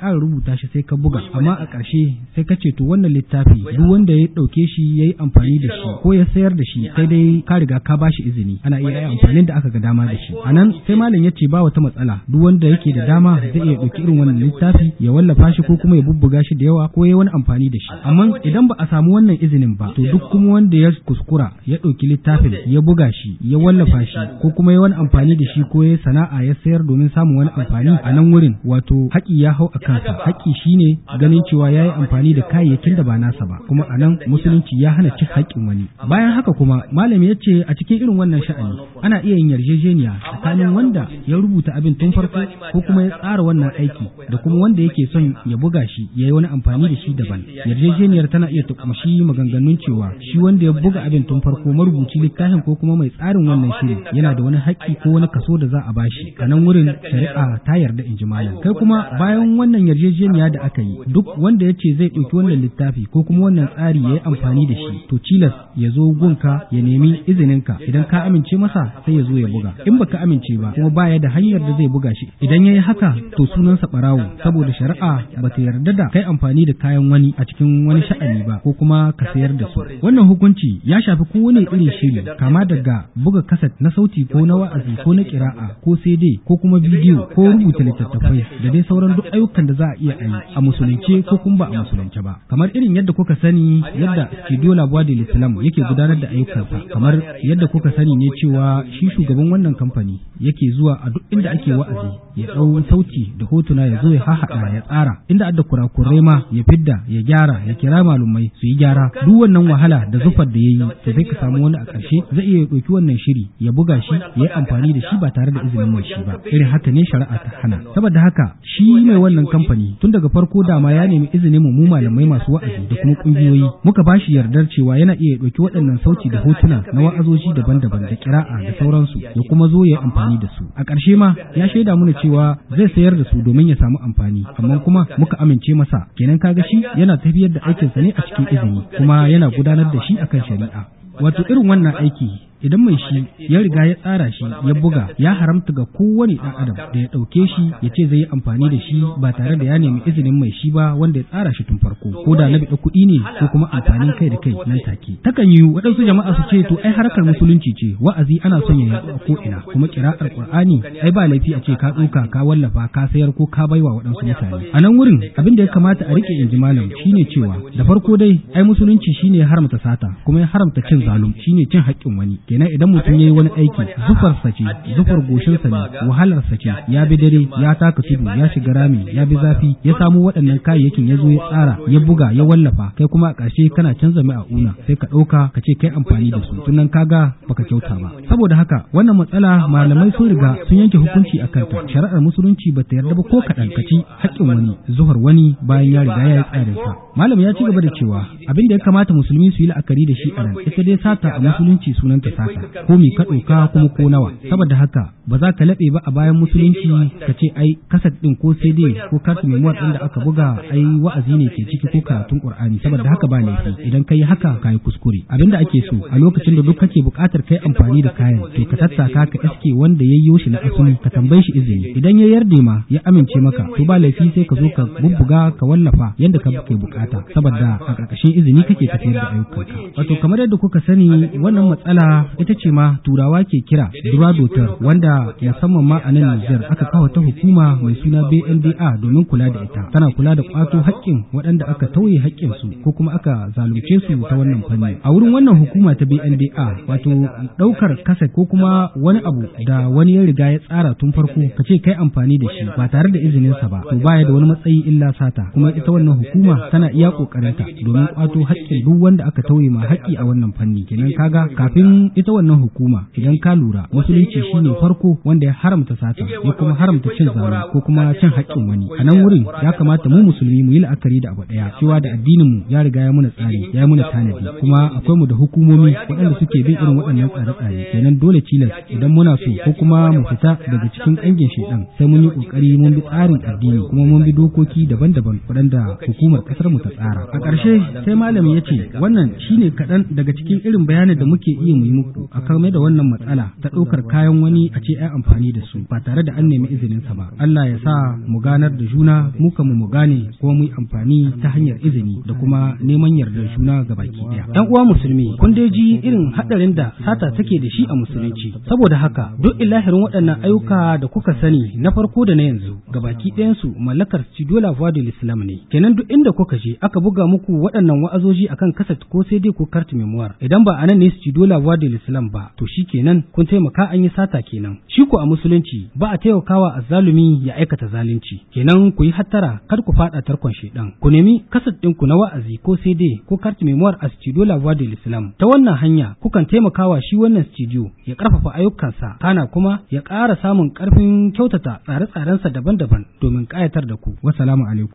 S3: rubuta shi sai ka buga amma a ƙarshe sai ka ce to wannan littafi duk wanda ya ɗauke shi ya yi amfani da shi ko ya sayar da shi sai dai ka riga ka bashi izini ana iya yi amfanin da aka ga dama da shi a nan sai malam ya ce ba wata matsala duk wanda yake da dama zai iya ɗauki irin wannan littafi ya wallafa shi ko kuma ya bubbuga shi da yawa ko ya wani amfani da shi amma idan ba a samu wannan izinin ba to duk kuma wanda ya kuskura ya ɗauki littafin ya buga shi ya wallafa shi ko kuma ya wani amfani da shi ko ya sana'a ya sayar domin samun wani amfani a nan wurin wato haƙi ya hau a kansa haƙi shine ganin cewa ya yi amfani da kayayyakin da ba nasa ba kuma a nan musulunci ya hana cin haƙƙin wani bayan haka kuma malami ya ce a cikin irin wannan sha'ani ana iya yin yarjejeniya tsakanin wanda ya rubuta abin tun farko ko kuma ya tsara wannan aiki da kuma wanda yake son ya buga shi ya yi wani amfani da shi daban yarjejeniyar tana iya ta kumshi maganganun cewa shi wanda ya buga abin tun farko marubuci littafin ko kuma mai tsarin wannan shirin yana da wani haƙƙi ko wani kaso da za a bashi a nan wurin shari'a ta yarda in ji malam kai kuma bayan wannan yarjejeniya da aka yi duk wanda ya ce zai ɗauki wannan littafi ko kuma wannan tsari ya yi amfani da shi to cilas ya zo gunka ya nemi izininka idan ka amince masa sai ya zo ya buga in baka amince ba kuma baya da hanyar da zai buga shi idan ya yi haka to sunansa ɓarawo saboda shari'a ba ta yarda da kai amfani da kayan wani a cikin wani sha'ani ba ko kuma ka sayar da su wannan hukunci ya shafi kowane irin shiri kama daga buga kaset na sauti ko na wa'azi ko na kira'a ko CD ko kuma bidiyo ko rubuta littattafai da dai sauran duk ayyukan da za a iya yi a musulunce ko kuma ba a musulunce ba kamar irin yadda kuka sani yadda Studio Labuwa da Islam yake gudanar da ayyukansa kamar yadda kuka sani ne cewa shi shugaban wannan kamfani yake zuwa a duk inda ake wa'azi ya ɗau sauti da hotuna ya zo ya hahaɗa ya tsara inda adda kurakurai ma ya fidda ya gyara ya kira malumai su yi gyara duk wannan wahala da zufar da ya yi to sai ka samu wani a ƙarshe zai iya ɗauki wannan shiri ya buga shi ya yi amfani da shi ba tare da izinin mai shi ba irin haka ne shari'a ta hana saboda haka shi mai wannan kamfani tun daga farko dama ya nemi izinin mu mu malamai masu wa'azi da kuma kungiyoyi muka ba shi yardar cewa yana iya ɗauki waɗannan sauti da hotuna na wa'azoji daban-daban da kira'a da sauransu ya kuma zo ya yi amfani da su a ƙarshe ma ya shaida mana cewa zai sayar da su domin ya samu amfani amma kuma muka amince masa kenan kaga shi yana tafiyar da aikinsa ne a cikin izini kuma yana gudanar da shi akan shari'a wato irin wannan aiki idan mai shi ya riga ya tsara shi ya buga ya haramta ga kowane ɗan adam da ya ɗauke shi ya ce zai yi amfani da shi ba tare da ya nemi izinin mai shi ba wanda ya tsara shi tun farko ko da na biɗa kuɗi ne ko kuma amfanin kai da kai nan take takan yi waɗansu jama'a su ce to ai harkar musulunci ce wa'azi ana son ya yaɗu a ko ina kuma kira'ar qur'ani ai ba laifi a ce ka ɗauka ka wallafa ka sayar ko ka baiwa waɗansu mutane a nan wurin abin da ya kamata a rike in ji malam shine cewa da farko dai ai musulunci shine ya haramta sata kuma ya haramta cin zalum shine cin haƙƙin wani kenan idan mutum ya yi wani aiki zufarsa ce zufar goshinsa ne wahalarsa ce ya bi dare ya taka tudu ya shiga rami ya bi zafi ya samo waɗannan kayayyakin ya zo ya tsara ya buga ya wallafa kai kuma a ƙarshe kana canza mai a una sai ka ɗauka ka ce kai amfani da su tunan kaga baka kyauta ba saboda haka wannan matsala malamai sun riga sun yanke hukunci a kanta shari'ar musulunci ba ta yarda ba ko kaɗan ka ci haƙƙin wani zuhar wani bayan ya riga ya yi tsarinsa malam ya ci gaba da cewa abin da ya kamata musulmi su yi la'akari da shi a nan ita dai sata a musulunci sunanta sata ko mi ka ɗauka kuma ko nawa saboda haka ba za ka laɓe ba a bayan musulunci ka ce ai kasat ɗin ko cd ko kasu memuwar ɗin da aka buga ai wa'azi ne ke ciki ko karatun qur'ani saboda haka ba laifi idan ka yi haka ka yi kuskure abin da ake so a lokacin da duk kake buƙatar kai amfani da kayan to ka tattaka ka iske wanda ya yi shi na asali ka tambaye shi izini idan ya yarda ma ya amince maka to ba laifi sai ka zo ka bubbuga ka wallafa yanda ka kai bukata saboda a ƙarƙashin izini kake tafiyar da ayyukanka wato kamar yadda kuka sani wannan matsala ita ce ma turawa ke kira duradotar wanda musamman ma a nan Nijar aka kawo ta hukuma mai suna BNDA domin kula da ita tana kula da kwato haƙƙin waɗanda aka tauye haƙƙin su ko kuma aka zalunce su ta wannan fanni a wurin wannan hukuma ta BNDA wato ɗaukar kasa ko kuma wani abu da wani ya riga ya tsara tun farko ka ce kai amfani da shi ba tare da izinin sa ba to baya da wani matsayi illa sata kuma ita wannan hukuma tana iya kokarinta domin kwato haƙƙin duk wanda aka tauye ma haƙƙi a wannan fanni kenan kaga kafin ita wannan hukuma idan ka lura musulunci shine farko wanda ya haramta sata ya kuma haramta cin zalunci ko kuma cin haƙƙin wani a nan wurin ya kamata mu musulmi mu yi la'akari da abu ɗaya cewa da addinin mu ya riga ya muna tsari ya muna tanadi kuma akwai mu da hukumomi waɗanda suke bin irin waɗannan tsare-tsare kenan dole cilas idan muna so ko kuma mu fita daga cikin ƙangin shaidan sai mun yi ƙoƙari mun bi tsarin addini kuma mun bi dokoki daban-daban waɗanda hukumar ƙasar mu ta tsara a ƙarshe sai malami ya ce wannan shine kaɗan daga cikin irin bayanin da muke iya mu yi muku ku a kame da wannan matsala ta ɗaukar kayan wani a ce ai amfani da su ba tare da an nemi izinin sa ba Allah ya sa mu ganar da juna mu kamu mu gane kuma mu yi amfani ta hanyar izini da kuma neman yardar juna ga baki ɗaya ɗan uwa musulmi kun dai ji irin haɗarin da sata take da shi a musulunci saboda haka duk ilahirin waɗannan ayyuka da kuka sani na farko da na yanzu gabaki ɗayansu mallakar studio la voix de l'islam ne kenan duk inda kuka je aka buga muku waɗannan wa'azoji akan kaset ko sai dai ko carte memoire idan ba anan ne studio la voix de l'islam ba to shi kenan kun taimaka an yi sata kenan shi ko a musulunci ba a taimakawa azzalumi ya aikata zalunci kenan ku yi hattara kar ku faɗa tarkon shedan ku nemi kaset ɗinku na wa'azi ko sai dai ko carte memoire a studio la voix de l'islam ta wannan hanya kukan taimakawa shi wannan studio ya karfafa ayyukansa kana kuma ya ƙara samun ƙarfin kyautata tsare-tsarensa daban-daban domin ƙayatar da ku. Wassalamu alaikum.